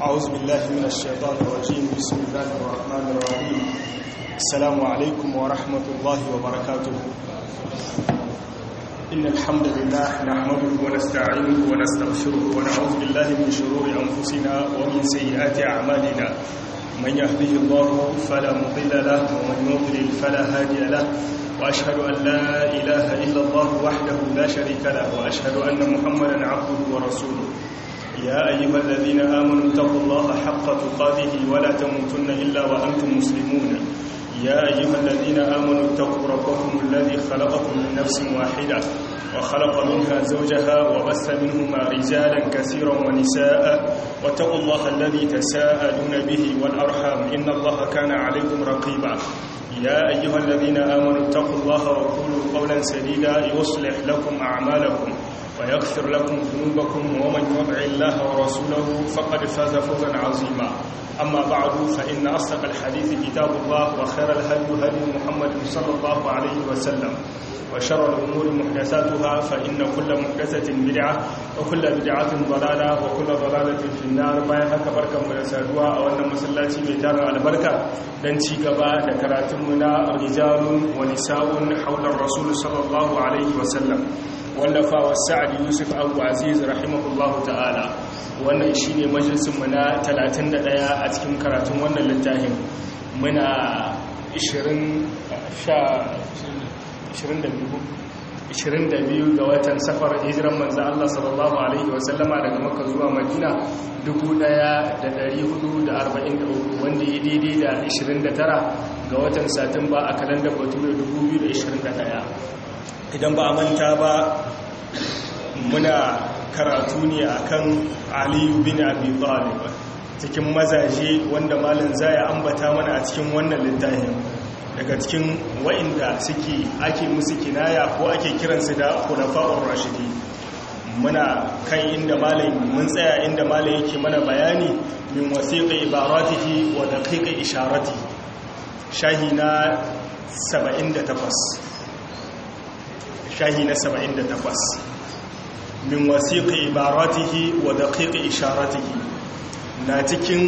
أعوذ بالله من الشيطان الرجيم بسم الله الرحمن الرحيم السلام عليكم ورحمة الله وبركاته إن الحمد لله نحمده ونستعينه ونستغفره ونعوذ بالله من شرور أنفسنا ومن سيئات أعمالنا من يهده الله فلا مضل له ومن يضلل فلا هادي له وأشهد أن لا إله إلا الله وحده لا شريك له وأشهد أن محمدا عبده ورسوله يا أيها الذين آمنوا اتقوا الله حق تقاته ولا تموتن إلا وأنتم مسلمون يا أيها الذين آمنوا اتقوا ربكم الذي خلقكم من نفس واحدة وخلق منها زوجها وبث منهما رجالا كثيرا ونساء واتقوا الله الذي تساءلون به والأرحام إن الله كان عليكم رقيبا يا أيها الذين آمنوا اتقوا الله وقولوا قولا سديدا يصلح لكم أعمالكم ويغفر لكم ذنوبكم ومن يطع الله ورسوله فقد فاز فوزا عظيما أما بعد فإن أصدق الحديث كتاب الله وخير الهدي هدي محمد صلى الله عليه وسلم وشر الأمور محدثاتها فإن كل محدثة بدعة وكل بدعة ضلالة وكل ضلالة في النار bayan haka barkan mu da saduwa a wannan masallaci mai tarin albarka dan ci gaba da karatun mu na rijalun wa nisa'un hawla rasul sallallahu alaihi wa sallam wallafa wa sa'ad yusuf abu aziz rahimahullahu ta'ala wannan shine majalisin mu na 31 a cikin karatun wannan littafin muna 20 22 ga watan safar hijiran manzan Allah sallallahu Alaihi wasallama daga maka zuwa madina 1443 wanda ya daidai da 29 ga watan satumba a kalandar bature 2021 idan ba a manta ba muna karatu ne akan aliyu bin abi talib cikin mazaje wanda malin zaya ambata mana a cikin wannan littafin daga cikin wa'inda suke ake musu kinaya ko ake kiransu da khulafa'ur rashidi muna kan inda malai mun tsaya inda malai yake mana bayani min wasiqi ibaratihi wa daqiqi isharati shahi na 78 shahi na 78 min wasiqi ibaratihi wa daqiqi isharatihi na cikin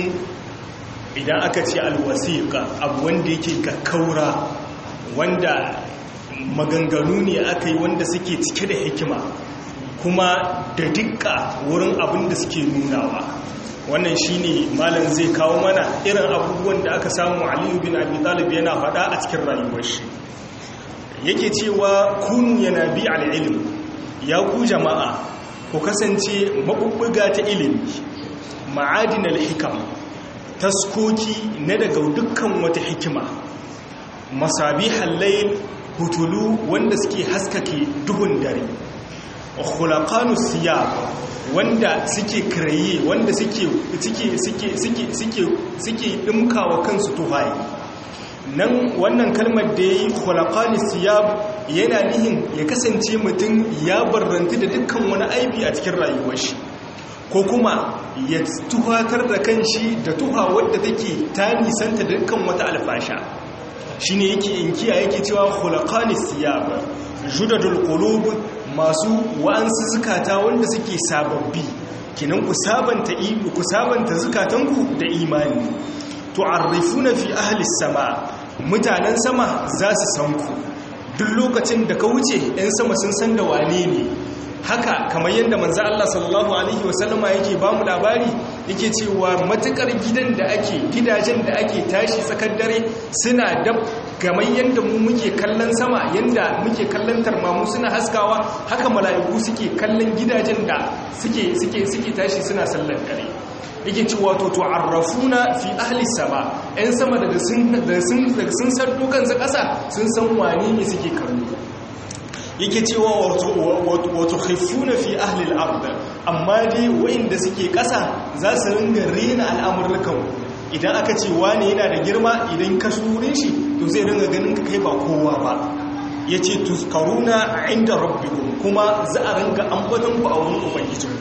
idan aka ce alwasiƙa abu wanda yake kakkaura wanda maganganu ne aka yi wanda suke cike da hikima kuma da dukka wurin abin da suke nunawa wannan shine malam zai kawo mana irin abubuwan da aka samu aliyu bin abi talib yana faɗa a cikin rayuwar shi yake cewa kunu yana bi al'ilm ya ku jama'a ku kasance mabubbuga ta ilimi ma'adin al-hikam taskoki na daga dukkan wata hikima masabi hallayl hutulu wanda suke haskake duhun dare khulaqanu siyab wanda suke kiraye wanda suke suke suke suke suke suke dimkawa kansu tuhayi nan wannan kalmar da yayi khulaqanu siyab yana nihin ya kasance mutum ya barrantu da dukkan wani aibi a cikin rayuwar shi ko kuma ya tuhatar da kanshi da tuha wadda take ta nisanta dukkan wata alfasha shine yake inkiya yake cewa khulaqanis siyab judadul qulub masu wa'ansu zukata wanda suke sababbi kinan ku sabanta ku sabanta zukatanku da imani tu'arrifuna fi ahli sama mutanen sama za su san ku duk lokacin da ka wuce 'yan sama sun san da wane ne haka kamar yadda manzo Allah sallallahu alaihi wasallama yake ba mu labari yake cewa matukar gidan da ake gidajen da ake tashi tsakar dare suna da kamar yadda mu muke kallon sama yadda muke kallon tarmamu suna haskawa haka mala'iku suke kallon gidajen da suke suke suke tashi suna sallar dare yake cewa to tu'arrafuna fi ahli sama ɗan sama daga sun daga sun daga sun sardo kansu ƙasa sun san wane ne suke kallo yake cewa wato haifuna fi ahlil arda amma dai wa'inda suke ƙasa za su ringa rena al'amurrukan idan aka ce wane yana da girma idan ka surin shi to zai ringa ganin ka kai ba kowa ba ya ce tuskaruna inda rabbikum kuma za a ringa ambaton ku a wurin ubangijin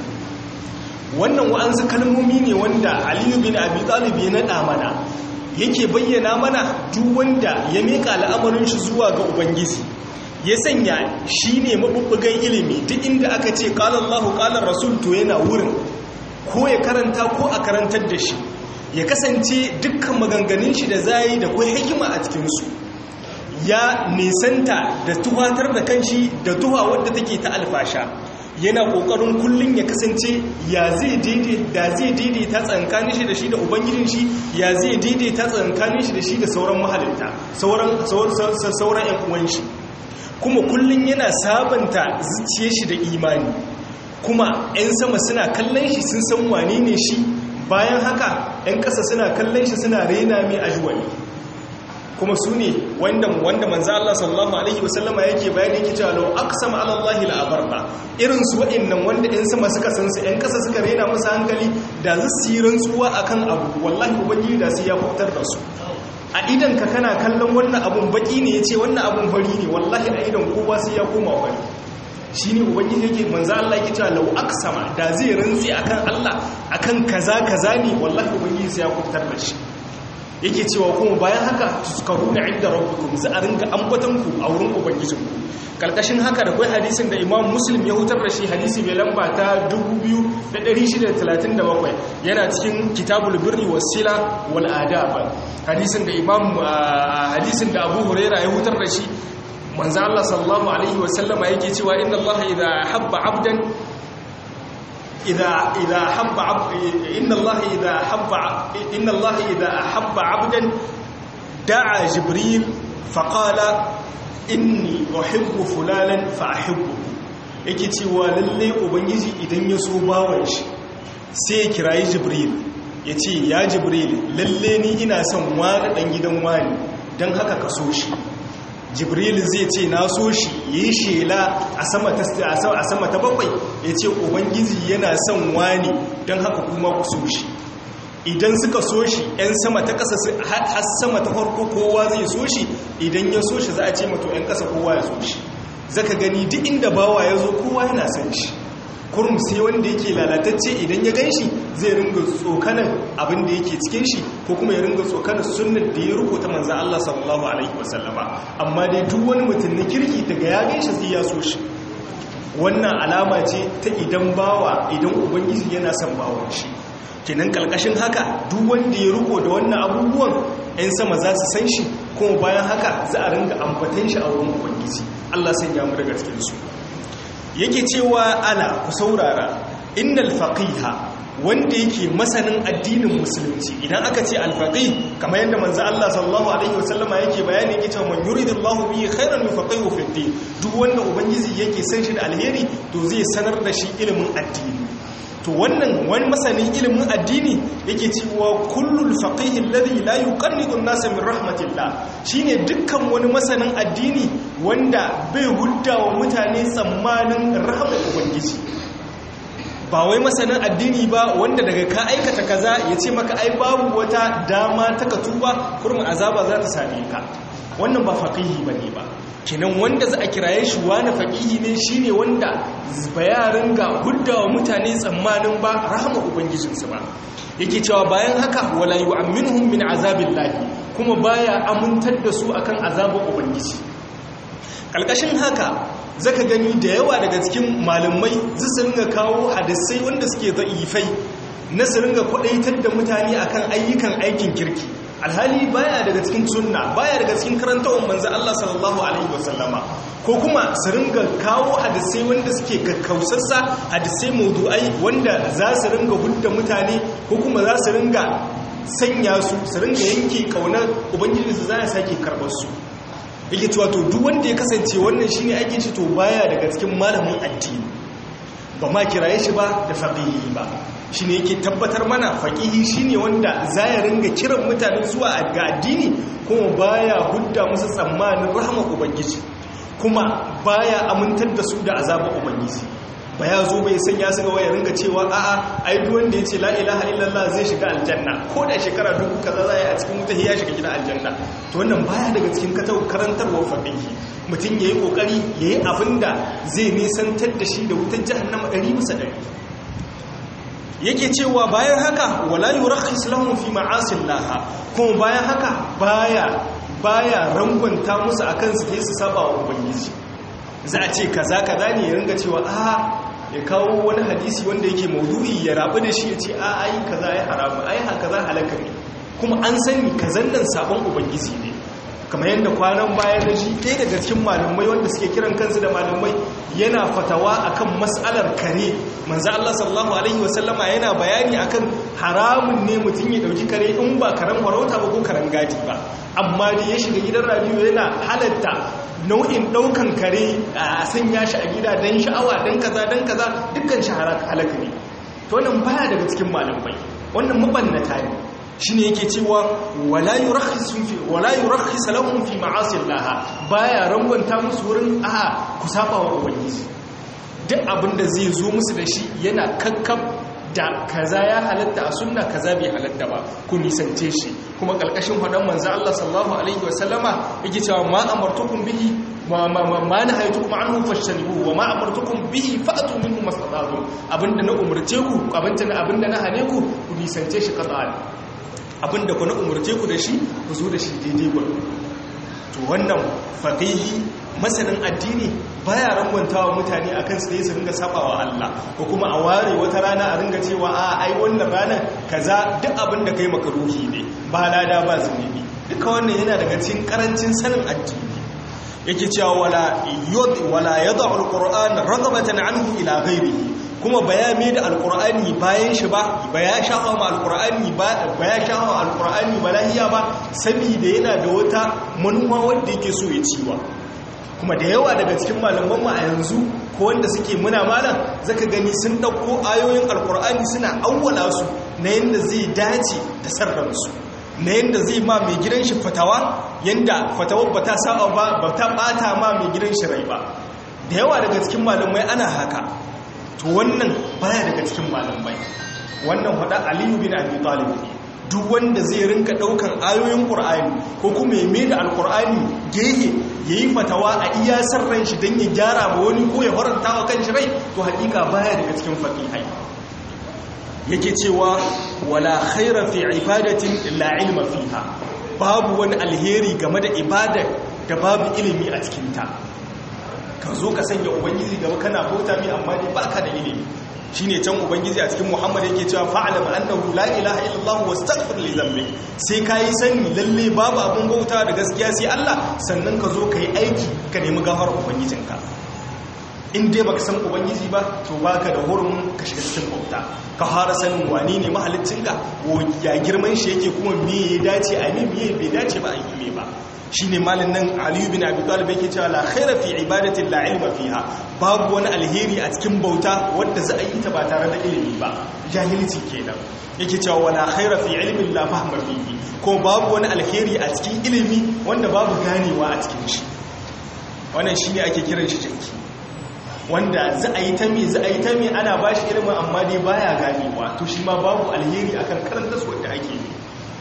wannan wa'ansu kalmomi ne wanda aliyu bin abi talib ya naɗa mana yake bayyana mana duk wanda ya miƙa al'amarin shi zuwa ga ubangiji ya sanya shi ne mabubbugan ilimi duk inda aka ce ƙalar Allah ƙalar rasul to yana wurin ko ya karanta ko a karantar da shi ya kasance dukkan maganganun shi da zai da kai hikima a cikinsu ya nisanta da tuhatar da kanshi da tuha wadda take ta alfasha yana kokarin kullun ya kasance ya zai da zai daidaita tsankanin shi da shi da ubangijin shi ya zai daidaita tsankanin shi da shi da sauran mahalinta sauran sauran ƴan uwan shi kuma kullun yana sabanta zuciyar shi da imani kuma 'yan sama suna kallon shi sun san wane ne shi bayan haka 'yan ƙasa suna kallon shi suna rena mai ajuwali kuma su ne wanda wanda manzo Allah sallallahu alaihi wasallama yake bayani yake cewa law aqsama ala Allah la abarba irin su wa'annan wanda 'yan sama suka san su 'yan ƙasa suka rena musu hankali da su yi rantsuwa akan abu wallahi ubangiji da su ya fitar da su a idan ka kana kallon wannan abun baki ne yace wannan abun fari ne wallahi a idan kowa sai ya koma fari shi ne ubangiji yake manzo Allah yake cewa lau aksama da zai rantsi akan Allah akan kaza kaza ne wallahi ubangiji sai ya kubutar da shi yake cewa kuma bayan haka tuskaru da inda rabbukum za a ringa ambatan ku a wurin ubangijin ku kalkashin haka da kai hadisin da Imam Muslim ya hutar da shi hadisi mai lamba ta 2637 yana cikin Kitabul Birri was Sila wal Adab hadisin da Imam hadisin da Abu Huraira ya hutar da shi manzo Allah sallallahu alaihi wasallama yake cewa inna Allah idha habba 'abdan idha idha habba inna Allah idha habba inna Allah idha habba 'abdan da'a jibril faqala inni uhibbu fulanan fa ahibbu yake cewa lalle ubangiji idan ya so bawan shi sai ya kirayi jibril yace ya jibril lalle ni ina son wani dan gidan wani dan haka ka so shi jibril zai ce na so shi yi shela a sama ta bakwai ya ce ubangiji yana son wani don haka kuma ku so shi idan suka so shi 'yan sama ta ƙasa har sama ta farko kowa zai so shi idan ya so shi za a ce mato 'yan ƙasa kowa ya so shi zaka gani duk inda bawa ya zo kowa yana son shi kurum sai wanda yake lalatacce idan ya gan shi zai ringa tsokanar abin da yake cikin shi ko kuma ya ringa tsokanar sunnar da ya rubuta manzan Allah sallallahu alaihi wasallama amma dai duk wani mutum na kirki daga ya gan shi sai ya so shi wannan alama ce ta idan bawa idan ubangiji yana son bawan shi kenan kalkashin haka duk wanda ya riko da wannan abubuwan 'yan sama za su san shi kuma bayan haka za a ringa ambatan shi a wurin ubangiji Allah sanya mu daga cikin su yake cewa ala ku saurara innal faqiha wanda yake masanin addinin musulunci idan aka ce alfaqih kamar yadda manzo Allah sallallahu alaihi wasallama yake bayani yake cewa man yuridullahu bihi khairan yufaqihu fi din duk wanda ubangiji yake san shi da alheri to zai sanar da shi ilimin addini to wannan wani masanin ilimin addini yake cewa kullul faqih alladhi la yuqannidu an-nasa min rahmatillah shine dukkan wani masanin addini wanda bai huddawa mutane tsammanin rahmar ubangiji ba wai masanin addini ba wanda daga ka aikata kaza ya ce maka ai babu wata dama ta ka tuba kurmin azaba za ta same ka wannan ba faqihi bane ba kinan wanda za a kiraye shi wani faqihi ne shine wanda bayarin ga huddawa mutane tsammanin ba rahama ubangijinsu ba yake cewa bayan haka wala yu'minuhum min azabillahi kuma baya amintar da su akan azabin ubangiji kalkashin haka zaka gani da yawa daga cikin malamai su ringa kawo hadisai wanda suke da'ifai na su ringa kwadaitar da mutane akan ayyukan aikin kirki alhali baya daga cikin sunna baya daga cikin karantawar manzo Allah sallallahu alaihi wasallama ko kuma su ringa kawo hadisai wanda suke kakkausassa hadisai maudu'ai wanda za su ringa hudda mutane ko kuma za su ringa sanya su su ringa yanke kaunar ubangiji su za ya sake karɓar su yake cewa to duk wanda ya kasance wannan shine aikin shi to baya daga cikin malamin addini ba ma kiraye shi ba da faqihi ba shine yake tabbatar mana faqihi shine wanda zaya ringa kiran mutane zuwa ga addini kuma baya hudda musu tsammanin rahmar ubangiji kuma baya amintar da su da azabar ubangiji ba ya zo bai sanya su ga waya ringa cewa a'a ai duk wanda ya ce la ilaha illallah zai shiga aljanna ko da shekara dubu kaza za a cikin wuta ya shiga gidan aljanna to wannan baya daga cikin katau karantarwar fadihi mutum yayi kokari yayi abinda zai nisantar da shi da wutar jahannama 100 bisa 100 yake cewa bayan haka wala yurakhis lahum fi ma'asillah kuma bayan haka baya baya rangwanta musu akan su su saba wa ubangiji za a ce kaza kaza ne ya ringa cewa a ya kawo wani hadisi wanda yake maudu'i ya rabu da shi ya ce a ai kaza ya haramu ai haka za halaka ne kuma an sani kazan nan sabon ubangiji ne kamar yadda kwanan baya na ji ɗaya daga cikin malamai wanda suke kiran kansu da malamai yana fatawa akan mas'alar kare manzo Allah sallallahu alaihi wasallama yana bayani akan haramun ne mutum ya dauki kare in ba karen farauta ba ko karen gadi ba amma da ya shiga gidan radio yana halatta nau'in daukan kare a sanya shi a gida dan sha'awa dan kaza dan kaza dukkan shi halaka ne to wannan baya daga cikin malamai wannan mabannata ne shine yake cewa wala yurakhisu fi wala yurakhis lahum fi ma'asi Allah baya rangwanta musu wurin a ku saba wa ubangiji duk abinda zai zo musu da shi yana kakkab da kaza ya halatta a sunna kaza bai halatta ba ku nisance shi kuma kalkashin fadan manzo Allah sallallahu alaihi wasallama yake cewa ma amartukum bihi ma ma ma ma nahaytukum anhu fashtanibu wa ma amartukum bihi fa'tu minhu mastata'tum abinda na umurce ku abinda na abinda na hane ku ku nisance shi qat'an abinda ku na umurce ku da shi ku zo da shi daidai gwal to wannan faqihi masanin addini baya rangwantawa mutane akan su dai su ringa sabawa Allah ko kuma a ware wata rana a ringa cewa a ai wannan ranar kaza duk abinda kai makaruhi ne ba lada ba zunubi duka wannan yana daga cikin karancin sanin addini yake cewa wala yud wala yad'u alquran raghabatan anhu ila ghairihi kuma baya mai da alkur'ani bayan shi ba baya shafa ma alkur'ani ba baya shafa alkur'ani ba lahiya ba saboda yana da wata manuwa wanda yake so ya ciwa kuma da yawa daga cikin malaman mu a yanzu ko wanda suke muna malam zaka gani sun dauko ayoyin alkur'ani suna awwala su na yanda zai dace da sarransu na yanda zai ma mai gidan shi fatawa yanda fatawar ba ta saba ba ba ta bata ma mai gidan shi rai ba da yawa daga cikin malamai ana haka to wannan baya daga cikin malamai wannan hada aliyu bin abi talib ne duk wanda zai rinka daukan ayoyin qur'ani ko kuma ya mai da alqur'ani gehe yayi fatawa a iya sarran shi dan ya gyara ba wani ko ya faranta wa kanshi rai to hakika baya daga cikin faqihai yake cewa wala khaira fi ibadatin la ilma fiha babu wani alheri game da ibada da babu ilimi a cikin ta ka zo ka sanya ubangiji gaba kana bauta mi amma dai baka da ilimi shine can ubangiji a cikin muhammad yake cewa fa'alam annahu la ilaha illallah wastaghfir li dhanbik sai kai sani lalle babu abun bauta da gaskiya sai Allah sannan ka zo kai aiki ka nemi gafarar ubangijinka in dai baka san ubangiji ba to baka da hurumin ka shiga cikin bauta ka fara sanin wani ne mahaliccinka ya girman shi yake kuma me ya dace a me me bai dace ba a yi me ba shine malin nan aliyu bin abi talib yake cewa la khaira fi ibadatin la ilma fiha babu wani alheri a cikin bauta wanda za a yi ta ba tare da ilimi ba jahilci kenan yake cewa wala khaira fi ilmin la fahma fihi ko babu wani alheri a cikin ilimi wanda babu ganewa a cikin shi wannan shine ake kiran shi jinki wanda za a yi ta me za a yi ta me ana bashi ilimin amma dai baya ganewa to shi ma babu alheri akan karanta su wanda ake yi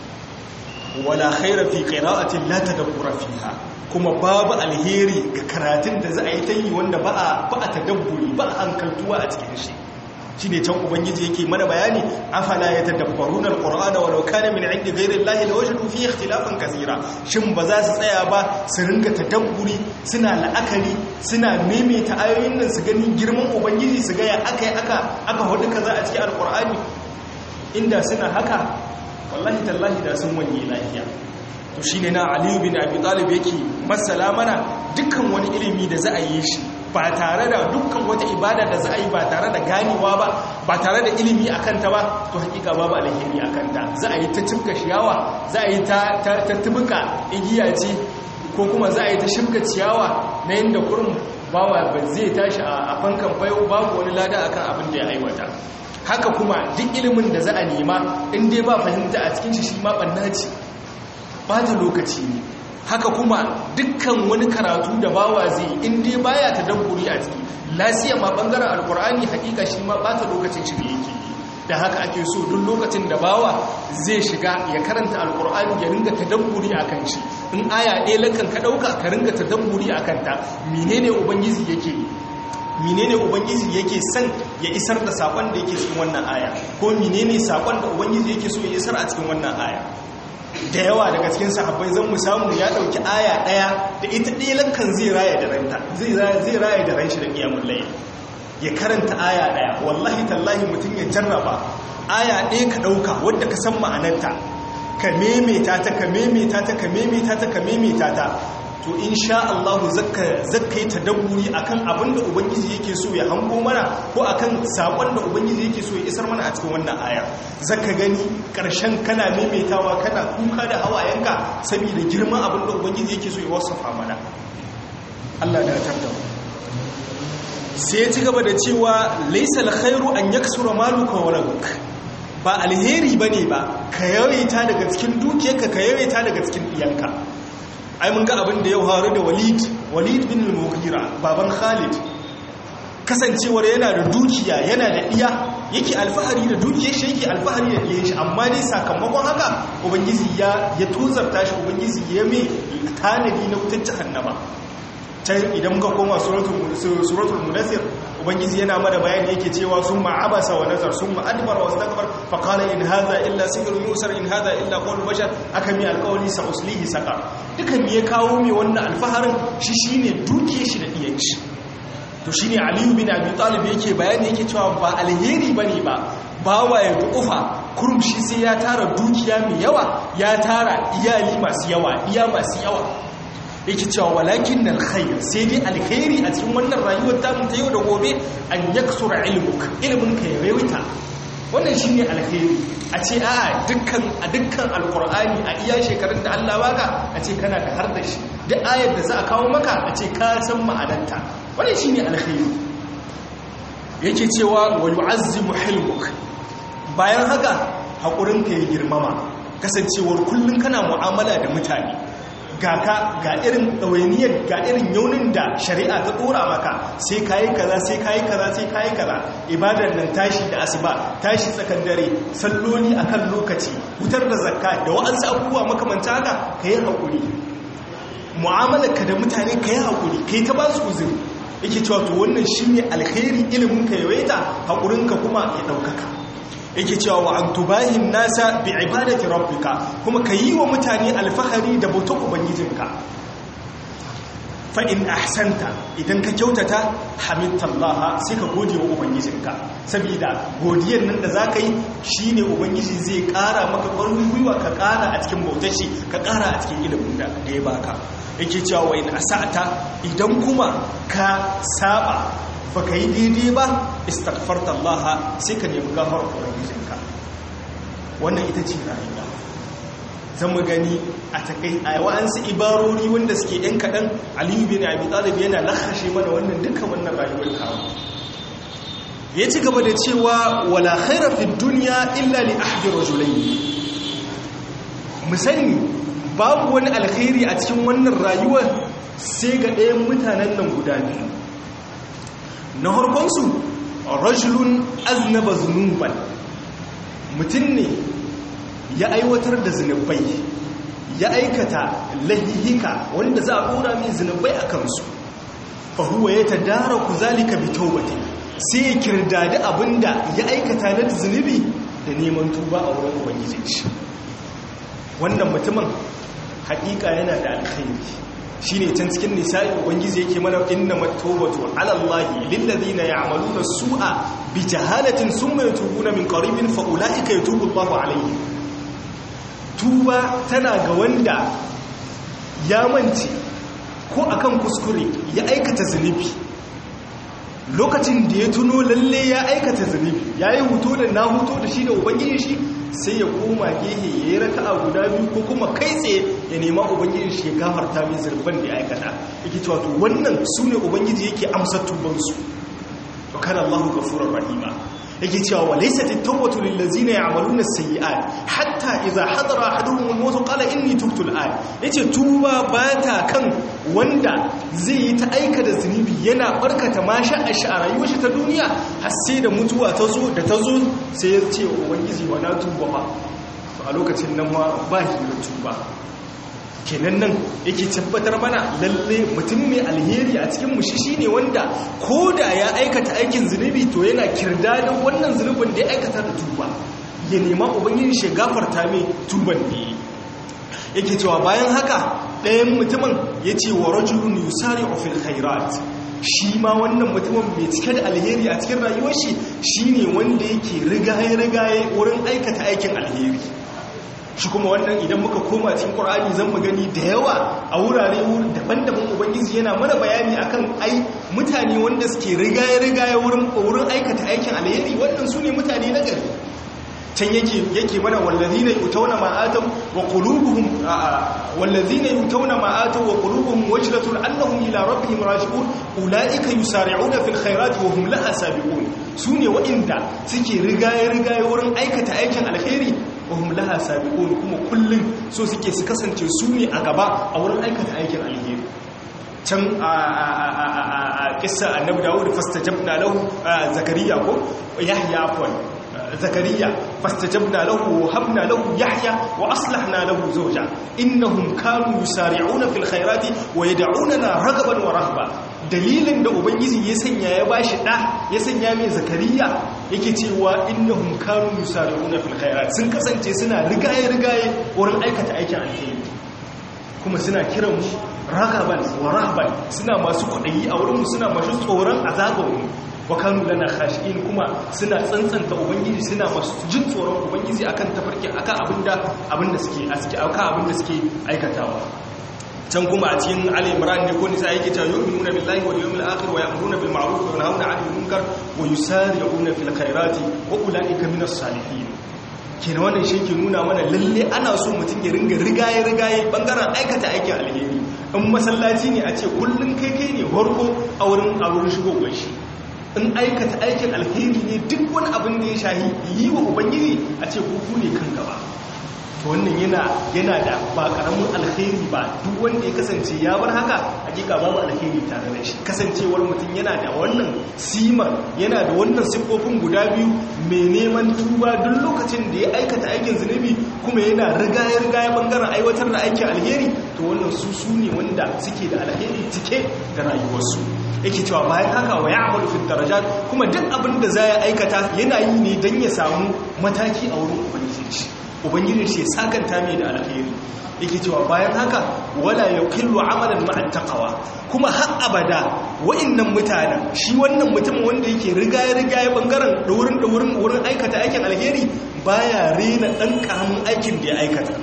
wala khaira fi qira'atin la tadabbura fiha kuma babu alheri ga karatun da za a yi ta yi wanda ba a ba a tadabburi ba a hankaltuwa a cikin shi shine can ubangiji yake mana bayani afala yatadabbaruna alqur'ana walau kana min 'indi ghayri allahi lawajadu fihi ikhtilafan kaseera shin ba za su tsaya ba su ringa tadabburi suna la'akari suna maimaita ayoyin nan su gani girman ubangiji su ga ya aka aka aka hudu kaza a cikin alqur'ani inda suna haka wallahi tallahi da sun wanye lafiya to shine na aliyu bin abi talib yake masala mana dukkan wani ilimi da za a yi shi ba tare da dukkan wata ibada da za a yi ba tare da ganewa ba ba tare da ilimi akan ta ba to hakika babu alheri akan ta za a yi ta cimka shiyawa za a yi ta ta tubuka igiya ce ko kuma za a yi ta shimka ciyawa na yanda kurum bawa ba zai tashi a fankan fayo babu wani lada akan abin da ya aiwata haka kuma duk ilimin da za a nema in dai ba fahimta a cikin shi shi ma ɓanna ce ba ta lokaci ne haka kuma dukkan wani karatu da bawa zai in dai baya ta dabburi a ciki lasiya ma ɓangaren alkur'ani hakika shi ma ɓata lokacin shi ne yake da haka ake so duk lokacin da bawa zai shiga ya karanta alkur'ani ya ringa ta dabburi a kan shi in aya ɗaya lakan ka ɗauka ka ringa ta dabburi a kanta menene ubangiji yake yi menene ubangiji yake son ya isar da sakon da yake cikin wannan aya ko menene sakon da ubangiji yake so ya isar a cikin wannan aya da yawa daga cikin sahabbai zan mu samu ya dauki aya daya da ita dilan kan zai raya da ranta zai zai raya da ranshi da kiyamul layl ya karanta aya ɗaya wallahi tallahi mutum ya jarraba aya ɗaya ka ɗauka wadda ka san ma'anarta ka memeta ta ka memeta ta ka memeta ta ka memeta ta to insha Allah zakka zakka yi tadabburi akan abin da ubangiji yake so ya hango mana ko akan sakon da ubangiji yake so ya isar mana a cikin wannan aya zakka gani karshen kana memetawa kana kuka da hawayenka saboda girman abin da ubangiji yake so ya wasafa mana Allah da tarda sai ya ci gaba da cewa laysal khairu an yaksura maluka wa walak ba alheri bane ba ka yawaita daga cikin dukiyarka ka yawaita daga cikin iyanka ai mun ga abin da ya faru da walid walid bin al-mughira baban khalid kasancewar yana da dukiya yana da iya yake alfahari da dukiyar shi yake alfahari da diyar shi amma dai sakamakon haka ubangiji ya ya tozarta shi ubangiji ya mai tanadi na wutar jahannama can idan muka koma suratul mudassir ubangiji yana mana bayani yake cewa sun ma'abasa wa nazar sun ma'adbar wa stakbar fa qala in hadha illa sihrun yusar in hadha illa qawlu bashar aka mi alqawli sa uslihi saka dukan me ya kawo me wannan alfaharin shi shine duke shi da diyan shi to shine ali bin abi talib yake bayani yake cewa ba alheri bane ba bawa ya dukufa kurum shi sai ya tara dukiya mai yawa ya tara iyali masu yawa iya masu yawa yake cewa walakin nan khair sai dai alkhairi a cikin wannan rayuwar tamu ta yau da gobe an yaksura ilmuk ilmin ka yawaita wannan shine alkhairi a ce a dukkan a dukkan alqur'ani a iya shekarun da Allah baka a ce kana da har da shi duk ayar da za a kawo maka a ce ka san ma'anarta wannan shine alkhairi yake cewa wa yu'azzimu hilmuk bayan haka hakurin ka ya girmama kasancewar kullun kana mu'amala da mutane ga ka ga irin ɗawainiyar ga irin yaunin da shari'a ta ɗora maka sai kayi kaza sai kayi kaza sai kayi kaza ibadar nan tashi da asuba tashi tsakan dare salloli akan lokaci wutar da zakka da wa'ansu abubuwa makamanta haka ka yi haƙuri mu'amalarka da mutane ka yi haƙuri ka yi ta ba su uzuri yake cewa to wannan shi ne alkhairi ilimin ka yawaita haƙurinka kuma ya ɗaukaka yake cewa wa an tubahin nasa bi ibadati rabbika kuma ka yi wa mutane alfahari da bautar ubangijinka fa in ahsanta idan ka kyautata hamidtallaha sai ka gode wa ubangijinka saboda godiyar nan da zaka yi shine ubangiji zai ƙara maka ƙarfin gwiwa ka ƙara a cikin bautar shi ka ƙara a cikin ilimin da ya baka yake cewa wa in asata idan kuma ka saba baka yi daidai ba istaghfarta Allah sai ka nemi gafarar ubangijinka wannan ita ce rayuwa zan mu gani a takai a wa'ansu ibarori wanda suke yan kaɗan aliyu bin abi talib yana lakashe mana wannan duka wannan rayuwar kawo ya ci gaba da cewa wala khaira fi dunya illa li ahdi rajulayn mu sani babu wani alkhairi a cikin wannan rayuwar sai ga ɗayan mutanen nan guda biyu na harkonsu rajulun aznaba zunuban mutum ne ya aiwatar da zunubai ya aikata lahihika wanda za a ɗora mai zunubai a kansu fahuwa ya ta dara ku zalika bi taubati sai ya kirdadi abinda ya aikata na zunubi da neman tuba a wurin ubangijin shi wannan mutumin haƙiƙa yana da alkhairi shi ne can cikin nisa'i ubangiji yake mana inna matobatu alallahi lillazina ya'maluna su'a bi jahalatin summa yatubuna min qaribin fa ulaika yatubu Allahu alayhi tuba tana ga wanda ya mance ko akan kuskure ya aikata zunubi lokacin da ya tuno lalle ya aikata zunubi ya yi huto da na huto da shi da ubangiji shi sai ya koma gehe ya yi raka a guda biyu ko kuma kai tsaye ya nema ubangiji shi ya gafarta mai zurban da ya aikata yake cewa to wannan su ne ubangiji yake amsa tubansu to kana Allahu ghafurur rahima yake cewa wa laysat at-tawbatu lil ladzina ya'maluna as-sayyi'at hatta idza hadara ahaduhum al-maut qala inni tubtu al-an yace tuba bata kan wanda zai yi ta aika da zunubi yana barkata masha a rayuwar shi ta duniya har sai da mutuwa ta zo da ta zo sai ya ce ubangiji wa na tuba ba to a lokacin nan ma ba shi da tuba kenan nan yake tabbatar mana lalle mutum mai alheri a cikin mushi shine wanda ko da ya aikata aikin zunubi to yana kirdadin wannan zunubin da ya aikata da tuba ya nema ubangiji shi gafarta mai tuban ne yake cewa bayan haka ɗayan mutumin ya ce wa rajulun yusari fil khairat shi ma wannan mutumin mai cike da alheri a cikin rayuwar shi shine wanda yake rigaye rigaye wurin aikata aikin alheri shi kuma wannan idan muka koma cikin Qur'ani zan mu gani da yawa a wurare daban-daban ubangiji yana mana bayani akan ai mutane wanda suke rigaye rigaye wurin wurin aikata aikin alheri wannan sune mutane na gari can yake yake mana wallazina yutawna ma atam wa qulubuhum wallazina yutawna ma atam wa qulubuhum wajlatun annahum ila rabbihim raji'un ulaika yusari'una fil khairati wa hum laha sabiqun sune wa'inda suke rigaye rigaye wurin aikata aikin alheri wa hum laha sabiqun kuma kullun so suke su kasance su ne a gaba a wurin aikata aikin alheri can a kissa annabi dawud fastajabna lahu zakariya ko yahya afwan zakariya fastajabna lahu wa habna lahu yahya wa aslahna lahu zawja innahum kanu yusari'una fil khairati wa yad'unana ragaban wa rahba dalilin da ubangiji ya sanya ya bashi da ya sanya mai zakariya yake cewa innahum kanu yusari'una fil khairat sun kasance suna rigaye rigaye wurin aikata aikin alheri kuma suna kiran mu ragaban wa rahban suna masu kwaɗayi a wurinmu suna masu tsoron azabanmu wa kanu lana khashi'in kuma suna tsantsanta ubangiji suna masu jin tsoron ubangiji akan tafarki akan abinda abinda suke aski akan abinda suke aikatawa can kuma a cikin Ali Imran ne ko nisa yake cewa yu'minuna billahi wal yawmil akhir wa ya'muruna bil ma'ruf wa yanhauna 'anil munkar wa yusari'una fil khairati wa ulaika minas salihin kenan wannan shi ke nuna mana lalle ana so mutum ya ringa rigaye rigaye bangaren aikata aikin alheri in masallaci ne a ce kullum kai kai ne harko a wurin a wurin shigowar shi in aikata aikin alheri ne duk wani abin da ya shahi yi wa ubangiji a ce kuku ne kan gaba wannan yana yana da ba karamin alheri ba duk wanda ya kasance ya bar haka hakika babu alheri tare da shi kasancewar mutum yana da wannan sima yana da wannan siffofin guda biyu mai neman tuba duk lokacin da ya aikata aikin zunubi kuma yana rigaya rigaya bangaren aiwatar da aikin alheri to wannan su su ne wanda suke da alheri cike da rayuwarsu yake cewa bayan haka wa ya'malu fil darajat kuma duk abin da za ya aikata yana yi ne don ya samu mataki a wurin ubangiji ubangiji shi sakanta mai da alheri yake cewa bayan haka wala yaqillu amalan ma'a taqwa kuma har abada wa'annan mutanen shi wannan mutum wanda yake rigaye rigaye bangaren da wurin da wurin wurin aikata aikin alheri baya rena dan karamin aikin da ya aikata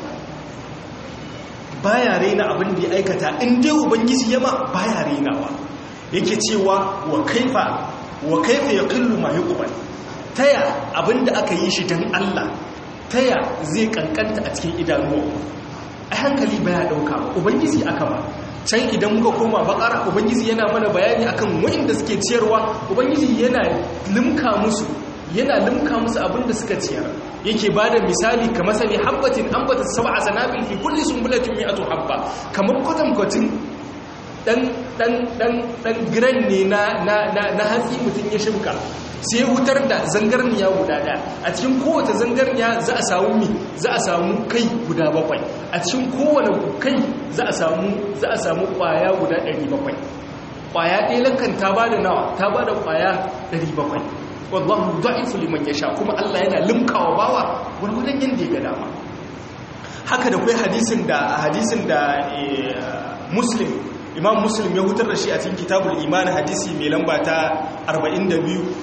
baya rena abin da ya aikata in dai ubangiji yama baya renawa yake cewa wa kaifa wa kaifa yaqillu ma yuqbal taya abinda aka yi shi dan Allah taya zai kankanta a cikin idanuwa a hankali baya dauka ba ubangiji aka ba can idan muka koma bakara ubangiji yana mana bayani akan wa'inda suke ciyarwa ubangiji yana limka musu yana limka musu abinda suka ciyar yake bada misali kamar sani habbatin ambata sab'a sanabil fi kulli sunbulatin mi'atu habba kamar kwatankwacin dan dan dan dan giran ne na na na hatsi mutum ya shimka sai wutar da zangarniya guda daya a cikin kowace zangarniya za a samu mi za a samu kai guda bakwai a cikin kowane kai za a samu za a samu kwaya guda 700 kwaya ɗaya lankan ta bada nawa ta bada kwaya 700 wallahu da'ifu liman yasha kuma Allah yana limkawa bawa gurgurdan yanda ya ga dama haka da kai hadisin da hadisin da muslim imam muslim ya hutar da shi a cikin kitabul iman hadisi mai lamba ta 42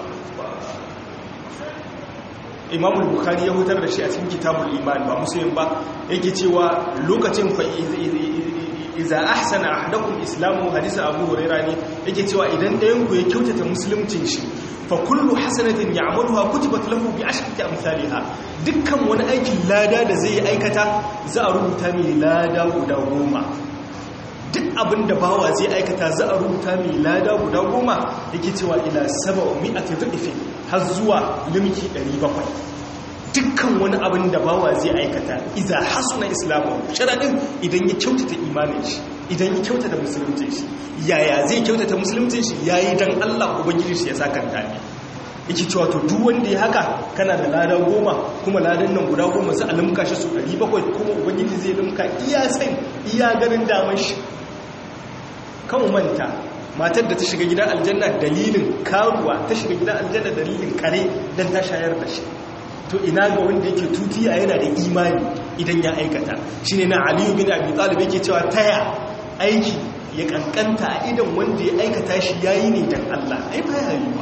imam bukhari ya hutar da shi a cikin kitabul iman ba muslim ba yake cewa lokacin fa iza ahsana ahadakum islamu hadisi abu huraira ne yake cewa idan ɗayan ku ya kyautata musuluncin shi fa kullu hasanatin ya'maluha kutibat lahu bi ashri amsalha dukkan wani aikin lada da zai aikata za a rubuta mai lada guda goma duk abin da bawa zai aikata za a rubuta mai lada guda goma yake cewa ila saba mi'ati dhifin har zuwa limki 700 dukkan wani abin da bawa zai aikata iza hasuna islamu sharadin idan ya kyautata imanin shi idan ya kyautata musulunci shi yaya zai kyautata musulunci shi yayi dan Allah ubangiji shi ya sakanta ne yake cewa to duk wanda ya haka kana da lada goma kuma ladan nan guda goma sai a limka shi su 700 kuma ubangiji zai limka iya san iya ganin damar shi kan manta matar da ta shiga gidan aljanna dalilin karuwa ta shiga gidan aljanna dalilin kare don ta shayar da shi to ina ga wanda yake tutiya yana da imani idan ya aikata shine na aliyu bin abi talib yake cewa taya aiki ya kankanta a idan wanda ya aikata shi yayi ne dan Allah ai ba ya yi ba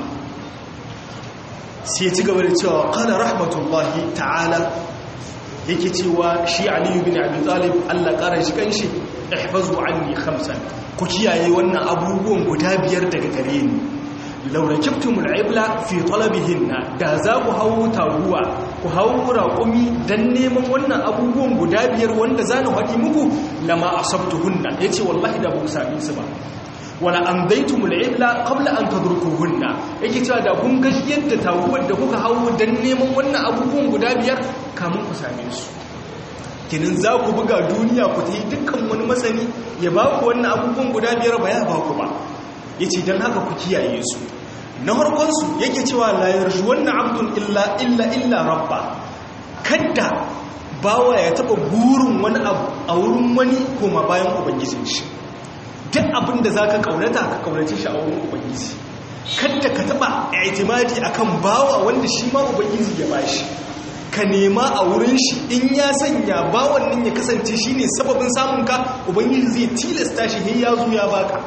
sai ci gaba da cewa qala rahmatullahi ta'ala yake cewa shi Ali bin Abi Talib Allah kara shi kanshi ihfazu anni khamsan ku kiyaye wannan abubuwan guda biyar daga gare ni laura kiftumul ibla fi talabihinna da za ku hawo taruwa ku hawo raƙumi dan neman wannan abubuwan guda biyar wanda za na faɗi muku lama asabtuhunna yace wallahi da ba ku sami su ba wala andaitumul ibla qabla an tadrukuhunna yake cewa da kun ga yadda taruwar da kuka hawo dan neman wannan abubuwan guda biyar kamun ku same su kinin za ku buga duniya ku ta yi dukkan wani masani ya ba ku wannan abubuwan guda biyar ba ya ba ku ba ya ce don haka ku kiyaye su na harkonsu yake cewa layar shi wannan abdun illa illa illa rabba kadda bawa ya taba burin wani abu a wurin wani koma bayan ubangijin shi duk abin da za ka kaunata ka kaunace shi a wurin ubangiji kadda ka taba itimadi akan bawa wanda shi ma ubangiji ya bashi ka nema a wurin shi in ya sanya bawan nan ya kasance shine sababin samun ka ubangiji zai tilasta shi sai ya zo ya baka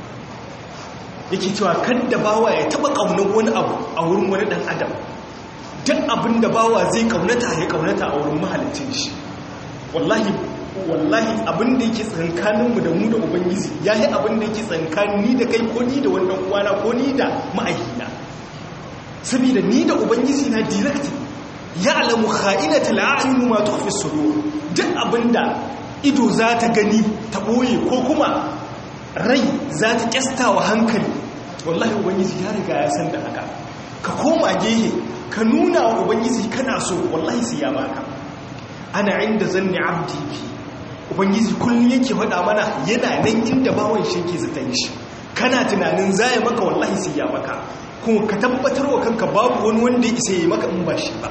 yake cewa kadda bawa ya taba kaunar wani abu a wurin wani dan adam duk abin da bawa zai kaunata ya kaunata a wurin mahalicin shi wallahi wallahi abin da yake tsankaninmu da mu da ubangiji ya yi abin da yake tsankanin ni da kai ko ni da wannan uwana ko ni da ma'aikina saboda ni da ubangiji na direct ya alamu kha'inatul a'yun ma tukhfi sudur duk abinda ido za ta gani ta boye ko kuma rai za ta kyasta wa hankali wallahi ubangiji ya riga ya san da haka ka koma gehe ka nuna wa ubangiji kana so wallahi sai ya baka ana inda zanni abdi bi ubangiji kullum yake faɗa mana yana nan inda bawon shi yake zaton shi kana tunanin zaya maka wallahi sai ya maka kuma ka tabbatar wa kanka babu wani wanda ya isa ya maka in ba shi ba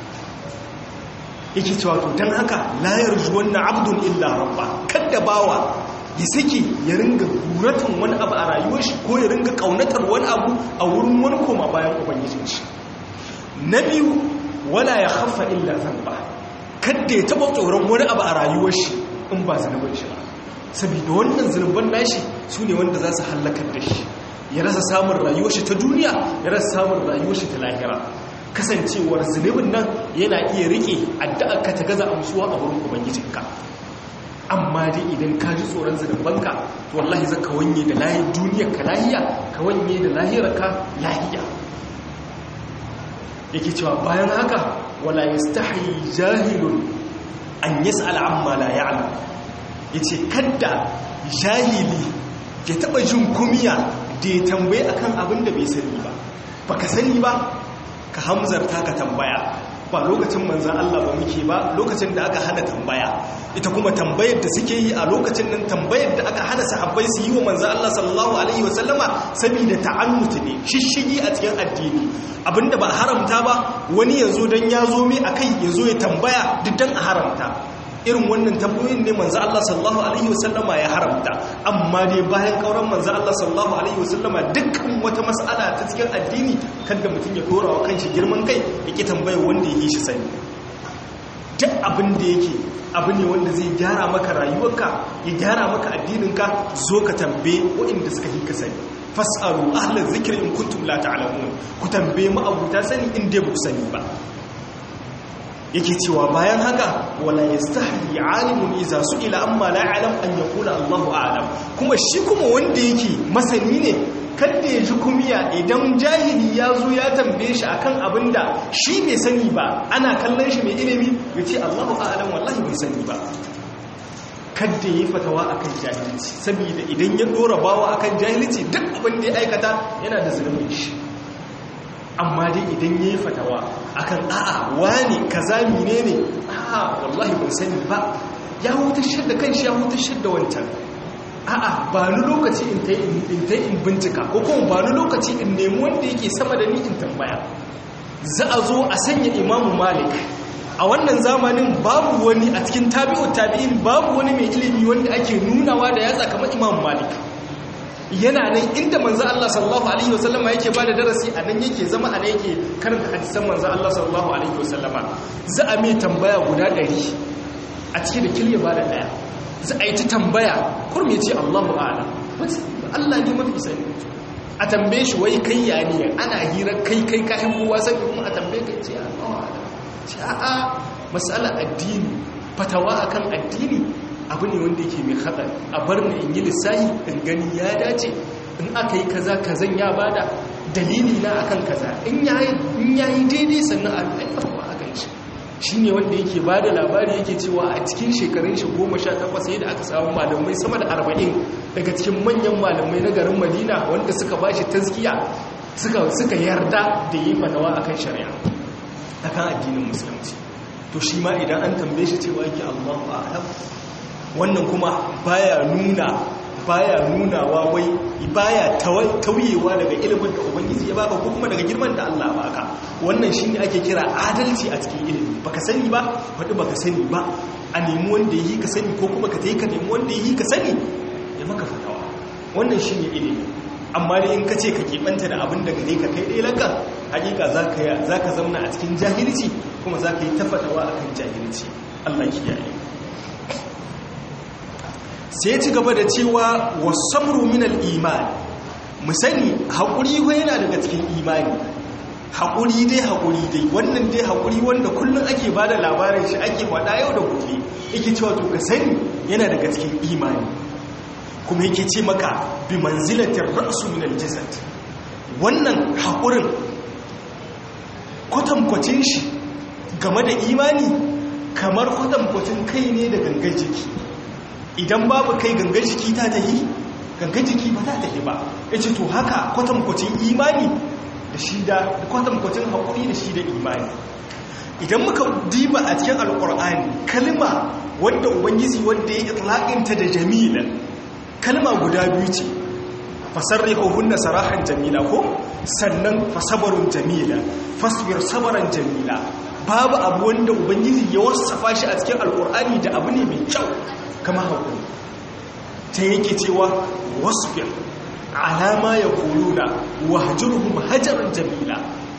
yake cewa to don haka layar zuwan na abdun illa rabba kadda bawa ya sake ya ringa guratan wani abu a rayuwar shi ko ya ringa kaunatar wani abu a wurin wani koma bayan ubangijin shi na biyu wala ya haffa illa zamba kadda ya taba tsoron wani abu a rayuwar shi in ba zunubin shi ba saboda wannan zunuban nashi su ne wanda za su hallakar da shi ya rasa samun rayuwar shi ta duniya ya rasa samun rayuwar shi ta lahira kasancewar zunubin nan yana iya rike addu'ar ka ta gaza amsuwa a wurin ubangijinka amma dai idan ka ji tsoron zunubanka to wallahi zaka wanye da lahiyar duniyar ka lahiya ka wanye da lahirar ka lahiya yake cewa bayan haka wala yastahi jahilun an yas'al amma la ya'lam yace kadda jahili ya taba jin kumiya da ya tambaye akan abin da bai sani ba baka sani ba ka hamzarta ka tambaya ba lokacin manzan Allah ba muke ba lokacin da aka hana tambaya ita kuma tambayar da suke yi a lokacin nan tambayar da aka hana sahabbai su yi wa manzan Allah sallallahu alaihi wasallama saboda ta'annuti ne shishigi a cikin addini abinda ba haramta ba wani yazo dan ya zo mai akai yazo ya tambaya duk dan a haramta irin wannan tambayoyin ne manzo Allah sallallahu alaihi wasallama ya haramta amma dai bayan kauran manzo Allah sallallahu alaihi wasallama dukkan wata mas'ala ta cikin addini kada mutum ya dora wa kanshi girman kai yake tambaya wanda yake shi sani duk abin da yake abu ne wanda zai gyara maka rayuwarka ya gyara maka addininka zo ka tambaye waɗanda suka yi ka sani fas'alu ahlal zikri in kuntum la ta'lamun ku tambaye mu abuta sani in dai ba ku sani ba yake cewa bayan haka wala yastahi alimun idza su'ila amma la ya'lam an yaqula Allahu a'lam kuma shi kuma wanda yake masani ne kada ya ji kumiya idan jahili ya zo ya tambaye shi akan abinda shi bai sani ba ana kallon shi mai ilimi ya ce Allahu a'lam wallahi bai sani ba kada yi fatawa akan jahilci saboda idan ya dora bawa akan jahilci duk abin da ya aikata yana da zulubin shi amma dai idan ya yi fatawa akan a'a wani kaza mine ne a'a wallahi ban sani ba ya hutar da kanshi ya hutar da wancan a'a ba ni lokaci in ta in bincika ko kuma ba ni lokaci in nemi wanda yake sama da ni in tambaya za a zo a sanya imamu malik a wannan zamanin babu wani a cikin tabi'ut tabi'in babu wani mai ilimi wanda ake nunawa da yatsa kamar imamu malik yana nan inda manzo Allah sallallahu alaihi wasallama yake bada darasi a nan yake zama a nan yake karanta hadisan manzo Allah sallallahu alaihi wasallama za a mai tambaya guda 100 a cikin da kilye bada daya za a yi ta tambaya kurme ce Allahu a'lam Allah ne mafi sani a tambaye shi wai kai ya ne ana hira kai kai ka kowa sani kuma a tambaye kai ce a ce a'a masala addini fatawa akan addini abu ne wanda yake mai hatsari a bar ni in yi lissahi in gani ya dace in aka yi kaza kazan ya bada dalili na akan kaza in yayi daidai sannan a aifawa a kan shi shi ne wanda yake ba da labari yake cewa a cikin shekarun shi goma sha takwas yadda aka samu malamai sama da arba'in daga cikin manyan malamai na garin madina wanda suka ba shi taskiya suka yarda da yi fatawa akan shari'a akan addinin musulunci to shi ma idan an tambaye shi cewa yake allahu a'lam wannan kuma baya nuna baya nunawa wai baya tauyewa daga ilimin da ubangiji ya baka ko kuma daga girman da Allah baka wannan shine ake kira adalci a cikin ilimi baka sani ba wanda baka sani ba a nemi wanda yi ka sani ko kuma ka tayi ka nemi wanda yi ka sani ya maka fatawa wannan shine ilimi amma dai in ka ce ka keɓanta da abin da gare ka kai ɗaya laka hakika za ka zamna a cikin jahilci kuma za ka yi tafatawa a kan jahilci allah kiyaye sai ci gaba da cewa wasamru minal imani mu sani haƙuri yana daga cikin imani haƙuri dai haƙuri dai wannan dai haƙuri wanda kullum ake ba da labarin shi ake faɗa yau da gobe yake cewa to ka sani yana daga cikin imani kuma yake ce maka bi manzilatin ra'su min aljasad wannan haƙurin kwatankwacin shi game da imani kamar kwatankwacin kai ne da gangan jiki idan babu kai gangan jiki ta tahi gangan jiki ba ta tahi ba yace to haka kwatankwacin imani da shi da kwatankwacin haƙuri da shi da imani idan muka diba a cikin alƙur'ani kalma wadda ubangiji wadda ya itlaƙinta da jamila kalma guda biyu ce fasarrihuhunna sarahan jamila ko sannan fasabarun jamila fasbir sabaran jamila babu abu wanda ubangiji ya wasafa shi a cikin alkur'ani da abu ne mai kyau kama hakuri ta yake cewa wasbir alama ya kuluna wahjurhum hajaran jamila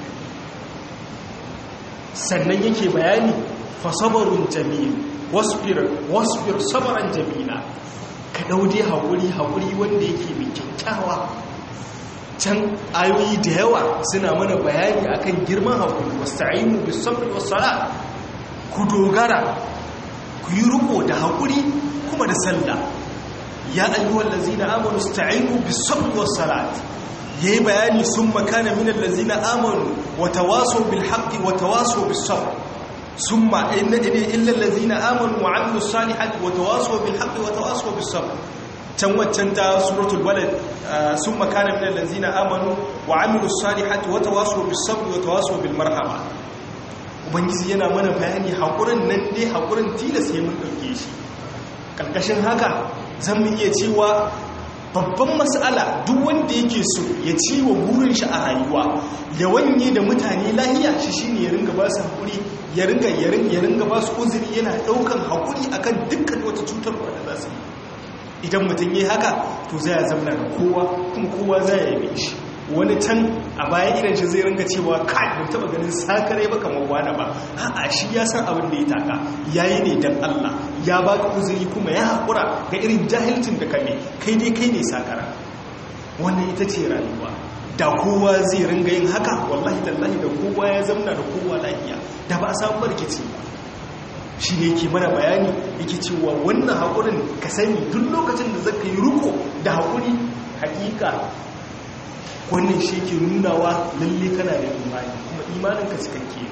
sannan yake bayani fasabarun jamil wasbir wasbir sabaran jamila ka daude haƙuri haƙuri wanda yake mai kyakkyawa can ayoyi da yawa suna mana bayani akan girman haƙuri wasta'inu bis sabri was salat ku dogara ku yi riko da haƙuri kuma da sallah ya ayyuhal ladzina amanu ista'inu bis sabri was salat yayi bayani summa kana minal ladzina amanu wa tawasaw bil haqqi wa tawasaw bis sabr ثم إن إلا الذين آمنوا وعملوا الصالحات وتواصوا بالحق وتواصوا بالصبر تنوتن تا سورة الولد ثم كان من الذين آمنوا وعملوا الصالحات وتواصوا بالصبر وتواصوا بالمرحمة ubangiji yana mana bayani haƙurin nan dai haƙurin tilas ya mun ɗauke shi ƙarƙashin haka zan mu iya cewa babban matsala duk wanda yake so ya ci wa burin shi a rayuwa ya wanye da mutane lahiya shi shine ya ringa ba su haƙuri ya ringa ya ringa ba su uzuri yana ɗaukan haƙuri akan dukkan wata cutarwa da za su yi idan mutum yi haka to zai zamna da kowa kuma kowa zai yabe shi wani can a bayan idan shi zai ringa cewa kai ban taba ganin sakare ba kamar wani ba a'a shi ya san abin da ya taka yayi ne dan Allah ya baka uzuri kuma ya hakura ga irin jahilcin da kame kai dai kai ne sakara wannan ita ce rayuwa da kowa zai ringa yin haka wallahi tallahi da kowa ya zamna da kowa lafiya da ba a samu barkici ba shi ne yake mana bayani yake cewa wannan haƙurin ka sani duk lokacin da zaka yi ruko da haƙuri hakika wannan shi ke nunawa lalle kana da imani kuma imanin ka cikakke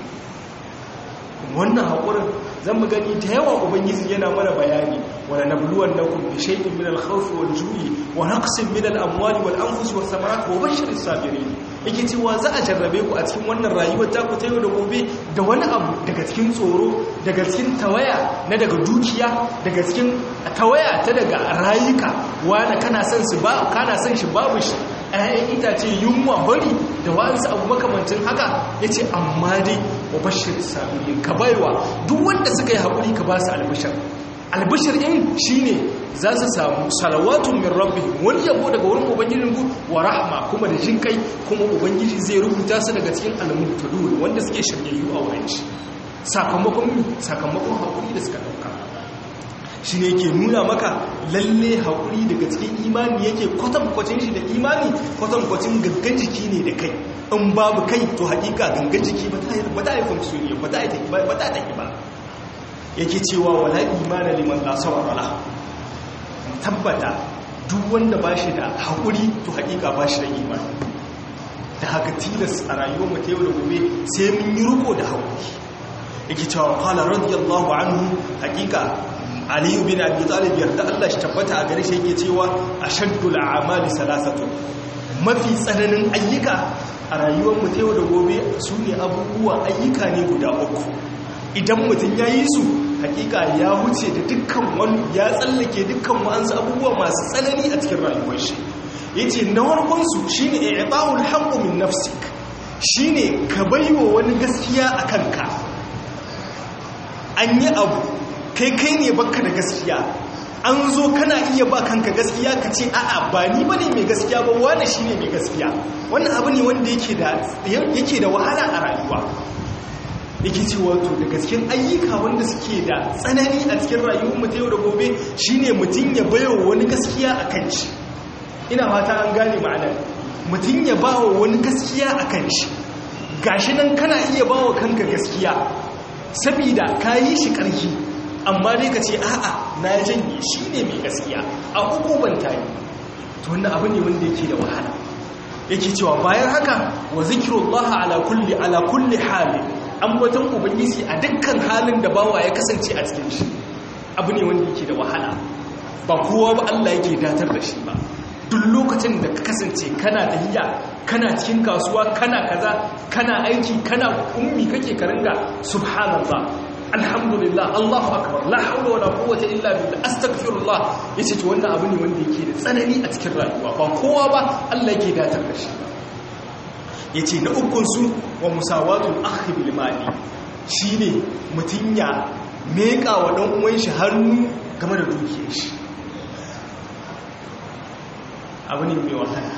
wannan haƙurin zan mu gani da yawa ubangiji yana mana bayani wala nabluwan nakum bi shay'in min al-khawf wal ju'i wa naqsin min al-amwali wal anfus was thamarat wa bashshiris sabirin yake cewa za a jarrabe ku a cikin wannan rayuwar ta ku ta yau da gobe da wani abu daga cikin tsoro daga cikin tawaya na daga dukiya daga cikin tawaya ta daga rayuka wani kana son su ba kana son shi babu shi ‘ya'yan itace yunwa bari da wa'ansu abu makamancin haka ya ce amma dai wa bashir sabirin ka baiwa duk wanda suka yi haƙuri ka ba su albishir albishir in shi ne za su samu salawatun min rabbi wani yabo daga wurin ubangijin ku wa rahma kuma da jin kai kuma ubangiji zai rubuta su daga cikin almuntadun wanda suke shiryayyu a wurin shi sakamakon sakamakon haƙuri da suka ɗauka shi ne ke nuna maka lalle haƙuri daga cikin imani yake kwatankwacin shi da imani kwatankwacin gangan jiki ne da kai in babu kai to haƙiƙa gangan jiki ba ta yi funksiyoniya ba ta yi ba yake cewa wala imana liman lasawar wala tabbata duk wanda ba shi da haƙuri to haƙiƙa ba shi da imani da haka tilas a rayuwar mu ta yau da gobe sai mun yi riko da haƙuri yake cewa qala radiyallahu anhu haƙiƙa aliyu bin abi talib yarda Allah shi tabbata a gare shi yake cewa ashaddul a'mali salasatu mafi tsananin ayyuka a rayuwar mu ta yau da gobe su ne abubuwa ayyuka ne guda uku idan mutum ya yi su hakika ya wuce da dukkan wani ya tsallake dukkan wa'ansu abubuwa masu tsanani a cikin rayuwar shi ya ce na warkonsu shi ne i'ibawul haƙo min nafsik shi ne ka baiwa wani gaskiya a kanka an yi abu kai kai ne baka da gaskiya an zo kana iya ba kanka gaskiya ka ce a'a ba ni bane mai gaskiya ba wani shine mai gaskiya wannan abu ne wanda yake da yake da wahala a rayuwa yake ce wato da gaskin ayyuka wanda suke da tsanani a cikin rayuwar mu ta yau da gobe shine mutum ya bayo wani gaskiya a kan shi ina fata an gane ma'anar mutum ya bawa wani gaskiya a kan shi gashi nan kana iya bawa kanka gaskiya saboda ka yi shi ƙarfi amma dai ka ce a'a na janye shi ne mai gaskiya a hukuban tayi to wannan abu ne wanda yake da wahala yake cewa bayan haka wa zikrullaha ala kulli ala kulli hali ambaton ubangiji a dukkan halin da bawa ya kasance a cikin shi abu ne wanda yake da wahala ba kowa ba Allah yake datar da shi ba duk lokacin da ka kasance kana tahiya kana cikin kasuwa kana kaza kana aiki kana ummi kake karinga subhanallah alhamdulillah Allahu akbar la hawla wala quwwata illa billah astaghfirullah yace to wannan abu ne wanda yake da tsanani a cikin rayuwa ba kowa ba Allah yake datar da shi yace na ukun su wa musawatul akhi bil mali shine mutun ya meka wa dan uwan shi hannu game da dukiyar shi abu ne mai wahala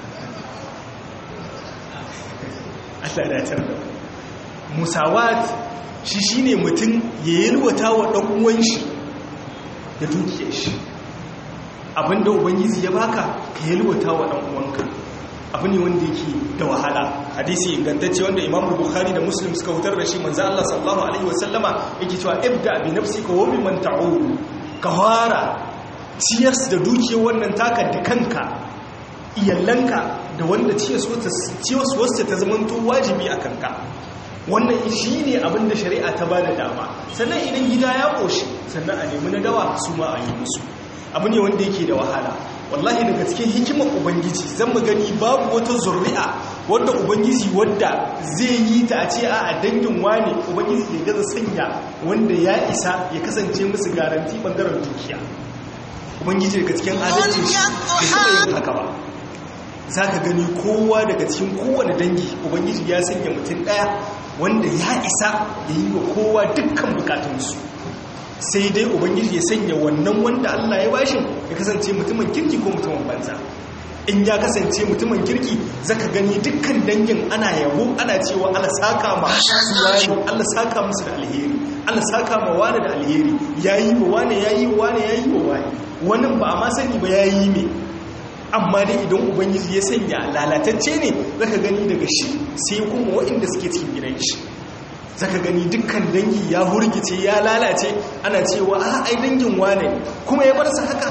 Allah ya datar da musawat shi shi ne mutum ya yalwata wa ɗan'uwan shi da dukiyar shi abinda ubangiji ya baka ka yalwata wa ɗan'uwanka abu ne wanda yake da wahala hadisi ingantacce wanda imam bukhari da muslim suka hutar da shi manzo Allah sallallahu alaihi wasallama yake cewa ibda bi nafsika wa biman ta'ud ka fara ciyas da dukiyar wannan taka da kanka iyallanka da wanda ciyas wasu ta zamanto wajibi a kanka wannan shi ne abin da shari'a ta ba da dama sannan idan gida ya ƙoshi sannan a nemi na dawa su ma a yi musu abu ne wanda yake da wahala wallahi daga cikin hikimar ubangiji zan mu gani babu wata zurri'a wadda ubangiji wadda zai yi ta a ce a dangin wane ubangiji ya gaza sanya wanda ya isa ya kasance musu garanti bangaren dukiya ubangiji daga cikin adalci shi da taɓa yin haka ba za ka gani kowa daga cikin kowane dangi ubangiji ya sanya mutum ɗaya wanda ya isa ya yi wa kowa dukkan bukatunsu sai dai ubangiji ya sanya wannan wanda allah ya bashi ya kasance mutumin kirki ko mutumin banza in ya kasance mutumin kirki zaka gani dukkan dangin ana yabo ana cewa allah saka ma wani allah saka musu da alheri allah saka ma wani da alheri yayi wa wani yayi wa wani yayi wa wani wannan ba a ma sani ba yayi me amma dai idan ubangiji ya sanya lalatacce ne zaka gani daga shi sai kuma waɗanda suke cikin gidan shi zaka gani dukkan dangi ya hurgice ya lalace ana cewa a ai dangin wane kuma ya bar su haka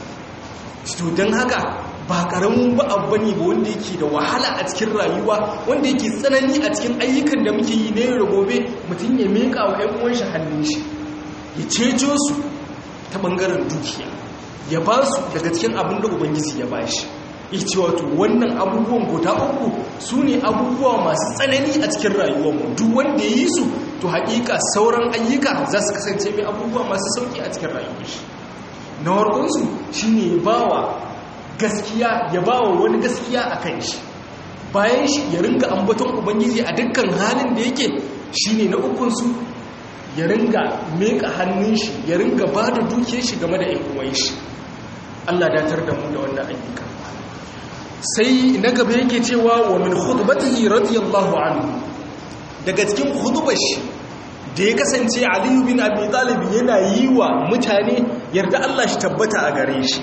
to don haka ba karamin ba abu ne ba wanda yake da wahala a cikin rayuwa wanda yake tsanani a cikin ayyukan da muke yi na yau da gobe mutum ya meka wa 'yan uwan shi hannun shi ya ceto su ta bangaren dukiya ya ba su daga cikin abin da ubangiji ya ba shi ce wato wannan abubuwan guda uku su ne abubuwa masu tsanani a cikin rayuwarmu duk wanda ya yi su to haƙiƙa sauran ayyuka za su kasance mai abubuwa masu sauƙi a cikin rayuwar shi na warkunsu shi ne ya ba wa gaskiya ya ba wa wani gaskiya a kan shi bayan shi ya ringa ambaton ubangiji a dukkan halin da yake shi ne na ukunsu ya ringa meka hannun shi ya ringa ba da dukiyar shi game da ikuwan shi Allah datar da mu da wannan ayyuka sai na gaba yake cewa wa min khutbatihi radiyallahu anhu daga cikin khutbar shi da ya kasance aliyu bin abi talib yana yi wa mutane yarda Allah shi tabbata a gare shi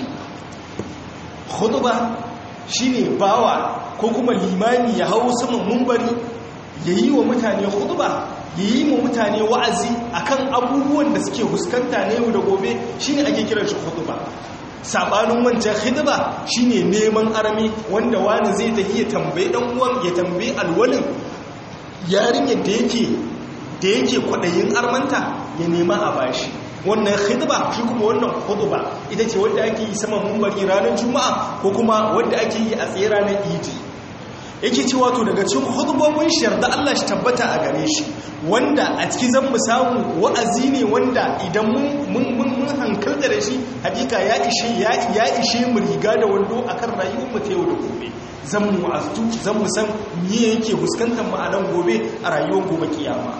khutba shine bawa ko kuma limami ya hau saman mumbari ya yi wa mutane khutba ya yi wa mutane wa'azi akan abubuwan da suke huskanta na yau da gobe shine ake kiran shi khutba sabanin wancan khidba shine neman arami wanda wani zai tafi ya tambaye dan uwan ya tambaye alwalin yarinyar da yake da yake kwadayin armanta ya nema a bashi wannan khidba shi kuma wannan khutba ita ce wanda ake yi saman mumbari ranar juma'a ko kuma wanda ake yi a tsaye ranar idi yake cewa to daga cikin khutbobin shiyar da Allah shi tabbata a gare shi wanda a ciki zan mu samu wa'azi ne wanda idan mun mun mun hankalta da shi hakika ya ishe ya ya ishe mu riga da wando akan rayuwar mu ta yau da gobe zan mu wa'aztu zan mu san me yake fuskantar mu a nan gobe a rayuwar gobe kiyama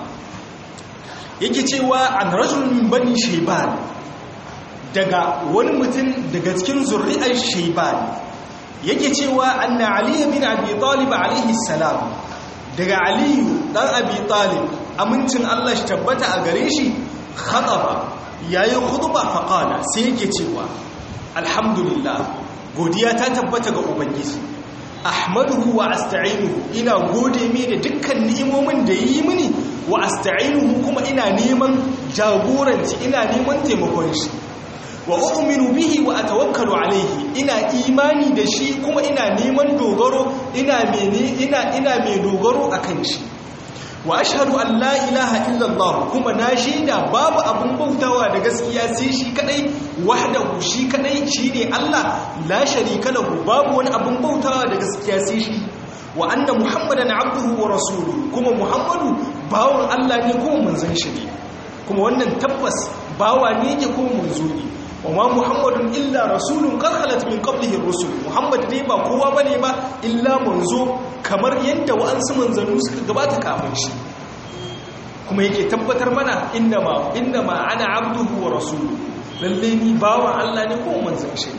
yake cewa an rajul min bani shayban daga wani mutum daga cikin zuri'ar shayban yake cewa anna ali bin abi talib alaihi salam daga aliyu dan abi talib amincin Allah shi tabbata a gare shi khataba yayi khutba fa qala sai yake cewa alhamdulillah godiya ta tabbata ga ubangiji ahmaduhu wa asta'inuhu ina gode mai da dukkan ni'imomin da yi mini wa asta'inuhu kuma ina neman jagoranci ina neman taimakon shi wa u'minu bihi wa atawakkalu alayhi ina imani da shi kuma ina neman dogaro ina mene ina ina mai dogaro akan shi wa ashhadu an la ilaha illa Allah kuma na shaida babu abun bautawa da gaskiya sai shi kadai wahdahu shi kadai shine Allah la sharika lahu babu wani abun bautawa da gaskiya sai shi wa anna muhammadan abduhu wa rasuluhu kuma muhammadu bawon Allah ne kuma manzon shi ne kuma wannan tabbas bawa ne yake kuma manzo ne wama muhammadun illa rasulun qad khalat min qablihi ar-rusul muhammad dai ba kowa bane ba illa manzo kamar yadda wa'ansu manzannu suka gabata kafin shi kuma yake tabbatar mana innama innama ana abduhu wa rasuluhu lalle ni bawan Allah ne ko manzon shi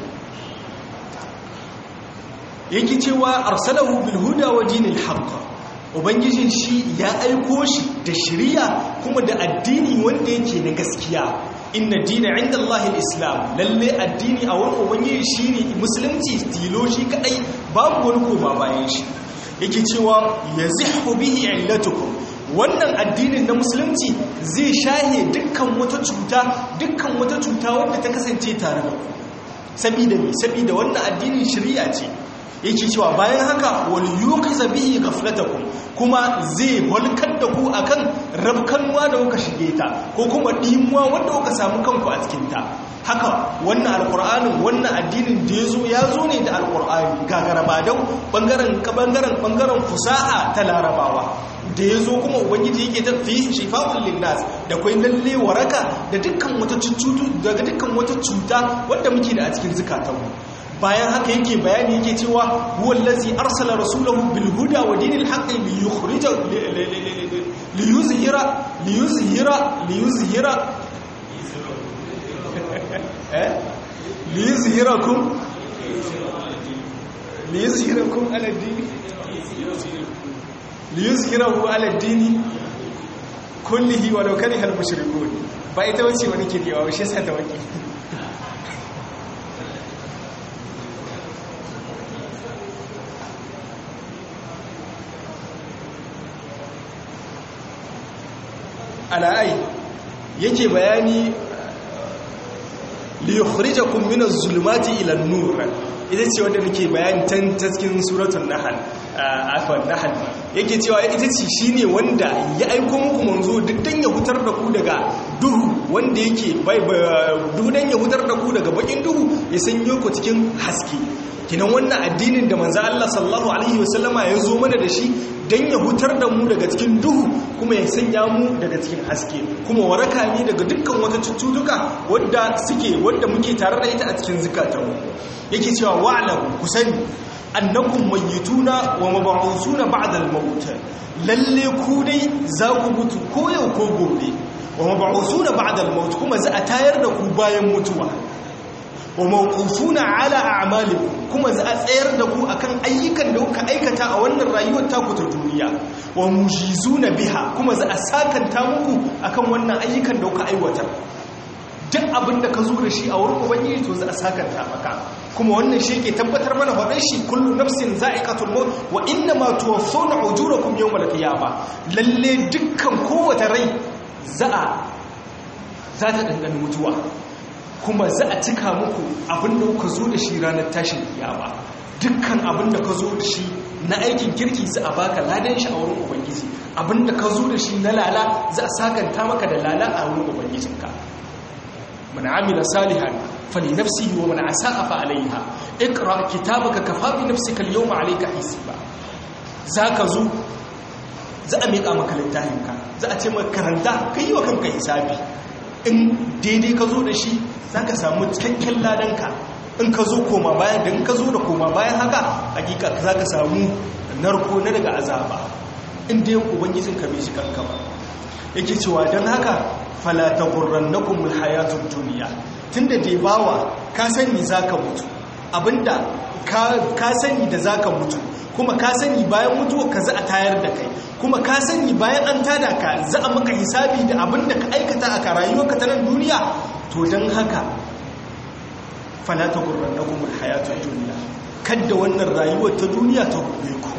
yake cewa arsalahu bil huda wa dinil haqq ubangijin shi ya aiko shi da shiriya kuma da addini wanda yake na gaskiya inna dina inda Allah islam lalle addini a wurin ubangiji shine musulunci tilo shi kadai babu wani koma bayan shi yake cewa yazihhu bihi illatukum wannan addinin na musulunci zai shahe dukkan wata cuta dukkan wata cuta wanda ta kasance tare da ku sabida me sabida wannan addinin shari'a ce yake cewa bayan haka wal yuqiza bihi ghaflatakum kuma zai walkar da ku akan rabkanwa da kuka shige ta ko kuma dimuwa wanda kuka samu kanku a cikin ta haka wannan alqur'anin wannan addinin da yazo yazo ne da alqur'ani gagarabadau bangaren bangaren bangaren fusaha ta larabawa da yazo kuma ubangiji yake tafi shifa'ul linnas da kai lalle waraka da dukkan wata cutu daga dukkan wata cuta wanda muke da a cikin zakatanmu bayan haka yake bayani yake cewa huwa allazi arsala rasulahu bil huda wa dinil haqqi li yukhrija li yuzhira li yuzhira li yuzhira eh li yuzhirakum li yuzhirakum ala din li yuzhirahu ala din kullihi wa law kariha al mushrikun ba ita wace wani ke kewa shi yasa ta waki ala'ai yake bayani liyukhrijakum min az-zulumati ila an-nur ita ce wanda nake bayani tan cikin suratul nahl afwan nahl yake cewa ita ce shine wanda ya aiko muku manzo duk dan ya hutar da ku daga duhu wanda yake bai duk dan ya hutar da ku daga bakin duhu ya sanyo ku cikin haske kinan wannan addinin da manzo Allah sallallahu alaihi wasallama ya zo mana da shi dan ya hutar da mu daga cikin duhu kuma ya sanya mu daga cikin haske kuma waraka ne daga dukkan wata cututtuka wadda suke wadda muke tare da ita a cikin zukatanmu yake cewa wa'lamu ku sani annakum mayyituna wa mab'usuna ba'da al-maut lalle ku dai za ku mutu ko yau ko gobe wa mab'usuna ba'da al-maut kuma za a tayar da ku bayan mutuwa wa mawqufuna ala a'malikum kuma za a tsayar da ku akan ayyukan da kuka aikata a wannan rayuwar taku ta duniya wa mujizuna biha kuma za a sakanta muku akan wannan ayyukan da kuka aiwatar duk abin da ka zo da shi a wurin ubangiji to za a sakanta maka kuma wannan shi ke tabbatar mana faɗin shi kullu nafsin za'iqatul maut wa inna ma tuwaffawna ujurakum yawmal qiyamah lalle dukkan kowace rai za a za ta dangane mutuwa kuma za a cika muku abin da kuka zo da shi ranar tashin kiyama dukkan abin da ka zo da shi na aikin kirki za a baka ladan shi a wurin ubangiji abin da ka zo da shi na lala za a sakanta maka da lala a wurin ubangijinka من عمل صالحا فلنفسه ومن اساء فعليها اقرا كتابك كفى بنفسك اليوم عليك حسابا zaka zo za a miƙa maka littafinka za a ce maka karanta kai wa kanka hisabi in daidai ka zo da shi zaka samu cikakken ladanka in ka zo koma bayan da in ka zo da koma bayan haka hakika zaka samu narko na daga azaba in dai ubangijinka bai shi kanka ba yake cewa don haka falata gurran na kumul hayatun duniya tun da dai bawa ka sani za ka mutu abinda ka sani da za ka mutu kuma ka sani bayan mutuwa ka za a tayar da kai kuma ka sani bayan an tada ka za a maka hisabi da abinda ka aikata a rayuwarka ta nan duniya to don haka falata gurran na kumul hayatun duniya kadda wannan rayuwar ta duniya ta ruɗe ku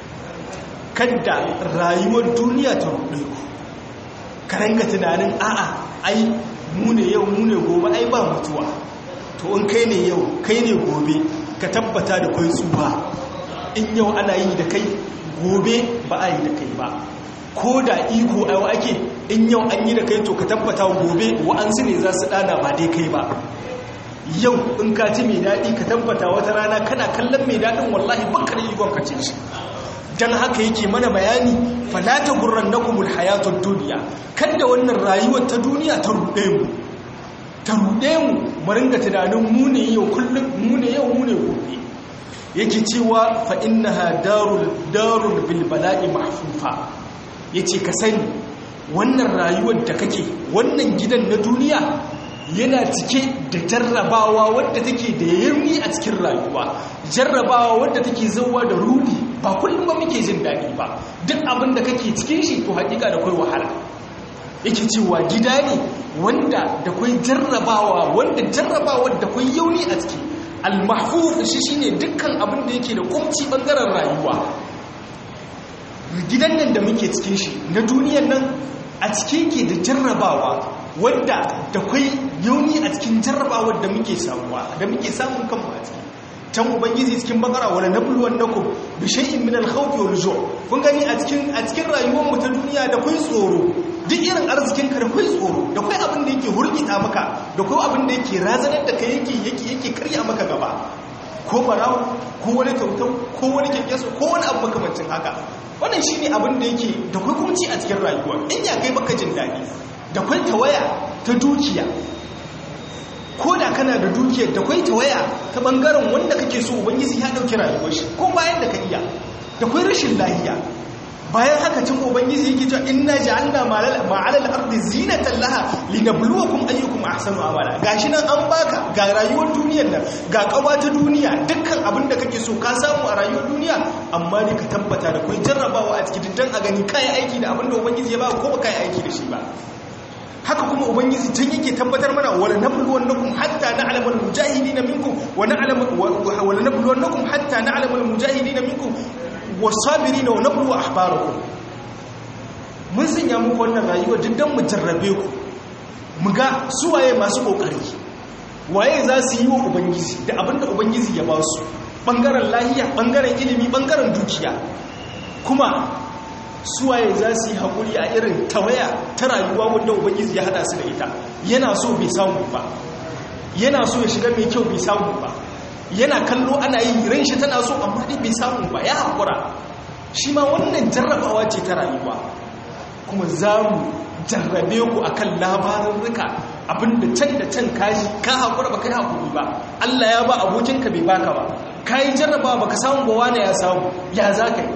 kadda rayuwar duniya ta ruɗe ku ka ranga tunanin a'a ai mu ne yau mu ne gobe ai ba mutuwa to in kai ne yau kai ne gobe ka tabbata da kai tsuba in yau ana yi da kai gobe ba a yi da kai ba ko da iko ai ake in yau an yi da kai to ka tabbata gobe wa'ansu ne za su dana ba dai kai ba yau in ka ci mai daɗi ka tabbata wata rana kana kallon mai daɗin wallahi baka da ikon ka ce shi don haka yake mana bayani falata gurran na kumul hayatun duniya kada wannan rayuwar ta duniya ta ruɗe mu ta ruɗe mu maringa tunanin mu ne yau kullum mu ne yau mu ne gobe yake cewa fa innaha darul darul bil bala'i mahfufa yace ka sani wannan rayuwar da kake wannan gidan na duniya yana cike da jarrabawa wadda take da yarmi a cikin rayuwa jarrabawa wadda take zauwa da rudi ba kullum ba muke jin daɗi ba duk abin da kake cikin shi to hakika da kai wahala yake cewa gida ne wanda da kai jarrabawa wanda jarrabawa da kai yauni a ciki al-mahfuz shi shine dukkan abin da yake da kumci bangaren rayuwa gidan nan da muke cikin shi na duniyar nan a cikin ke da jarrabawa wadda da kwai yauni a cikin jarrabawar da muke samuwa da muke samun kanmu a ciki can ubangiji cikin bakara wala nabluwan nakum bi shay'in min al-khawf wal ju' kun gani a cikin a cikin rayuwar mu ta duniya da kwai tsoro duk irin arzikin ka da kwai tsoro da kwai abin da yake hurgita maka da kwai abin da yake razanar da kai yake yake yake karya maka gaba ko barawo ko wani tautau ko wani kyankyaso ko wani abu makamancin haka wannan shine abin da yake da kwai kumci a cikin rayuwa in ya kai baka jin daɗi da kwai tawaya ta dukiya ko da kana da dukiyar da kwai tawaya ta bangaren wanda kake so ubangiji ya dauki rayuwar shi ko bayan da ka iya da kwai rashin lahiya bayan haka cin ubangiji yake cewa inna ja'alna ma'ala al-ardi zinatan laha linabluwakum ayyukum ahsanu amala gashi nan an baka ga rayuwar duniyar nan ga kawa ta duniya dukkan abin da kake so ka samu a rayuwar duniya amma ne ka tabbata da kai jarrabawa a cikin dan a gani kai aiki da abin da ubangiji ya ba ko ba kai aiki da shi ba haka kuma ubangiji can yake tabbatar mana wala nabluwannakum hatta na'lamu al-mujahidin minkum wa na'lamu wala nabluwannakum hatta na'lamu al-mujahidin minkum was-sabirin wa nablu ahbarakum mun sanya muku wannan rayuwa duk dan mu jarrabe ku mu ga su waye masu kokari waye za su yi wa ubangiji da abinda ubangiji ya ba su bangaren lahiya bangaren ilimi bangaren dukiya kuma suwaye za su yi haƙuri a irin tawaya ta rayuwa wanda ubangiji ya hada su da ita yana so bai samu ba yana so ya shiga mai kyau bai samu ba yana kallo ana yi ran shi tana so amma dai bai samu ba ya haƙura shi ma wannan jarrabawa ce ta rayuwa kuma za mu jarrabe ku a kan labarin rika abinda can da can kashi ka haƙura ba ka yi haƙuri ba allah ya ba abokinka bai baka ba ka yi jarrabawa ba ka samu ba wane ya samu ya za ka yi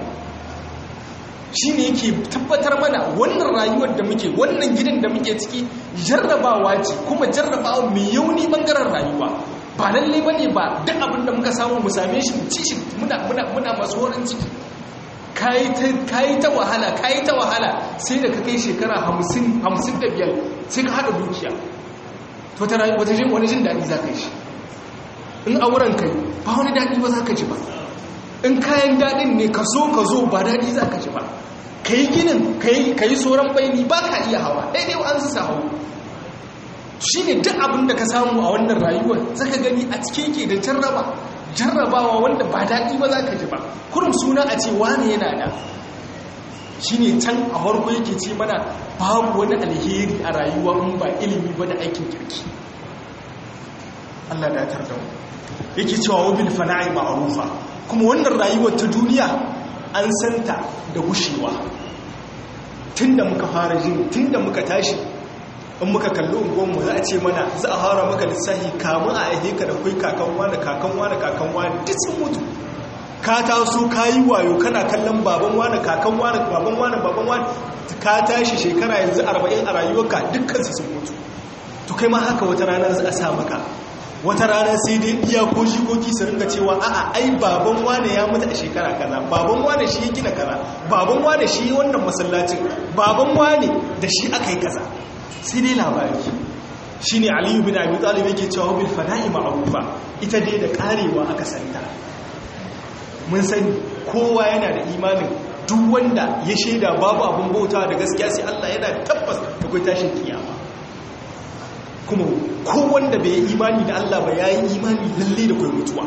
shi ne yake tabbatar mana wannan rayuwar da muke wannan gidan da muke ciki jarrabawa ce kuma jarrabawa mai yauni bangaren rayuwa ba lalle ba ne ba duk abin da muka samu mu same shi mu ci shi muna muna muna masu horin ciki kayi ta wahala kayi ta wahala sai da ka kai shekara hamsin hamsin da biyar sai ka haɗa dukiya to ta rayu wata wani jin daɗi za ka yi shi in auren kai ba wani daɗi ba za ka ji ba in kayan daɗin ne ka zo ka zo ba daɗi za ka ji ba ka yi ginin ka yi tsoron baini ba ka iya hawa daidai wa an su sa hau shi ne duk abin da ka samu a wannan rayuwar zaka gani a cikin ke da jarraba jarrabawa wanda ba daɗi ba za ka ji ba kurum suna a ce wane yana da shi ne can a harko yake ce mana babu wani alheri a rayuwa in ba ilimi ba da aikin kirki Allah da tar da mu yake cewa wabil fana'i ma'rufa kuma wannan rayuwar ta duniya an santa da gushewa tunda muka fara jin tunda muka tashi in muka kalli unguwanmu za a ce mana za a hara maka lissahi kamun a aihe ka da kai kakan wani kakan wani kakan wani duk sun mutu ka taso ka yi wayo kana kallon baban wani kakan wani baban wani baban wani ka tashi shekara yanzu arba'in a rayuwarka dukkansu sun mutu to kai ma haka wata rana za a sa maka wata rana sai dai iya ko jikoki su ringa cewa a'a ai baban wane ya mutu a shekara kaza baban wane shi ya gina kaza baban wane shi wannan masallacin baban wane da shi aka yi kaza sai dai labari shi ne aliyu bin abi talib yake cewa bil fana'i ma'rufa ita dai da karewa aka santa mun sani kowa yana da imanin duk wanda ya shaida babu abun bauta da gaskiya sai Allah yana tabbas da kai tashin kiyama kuma ko wanda bai yi imani da Allah ba yayi imani lalle da kai mutuwa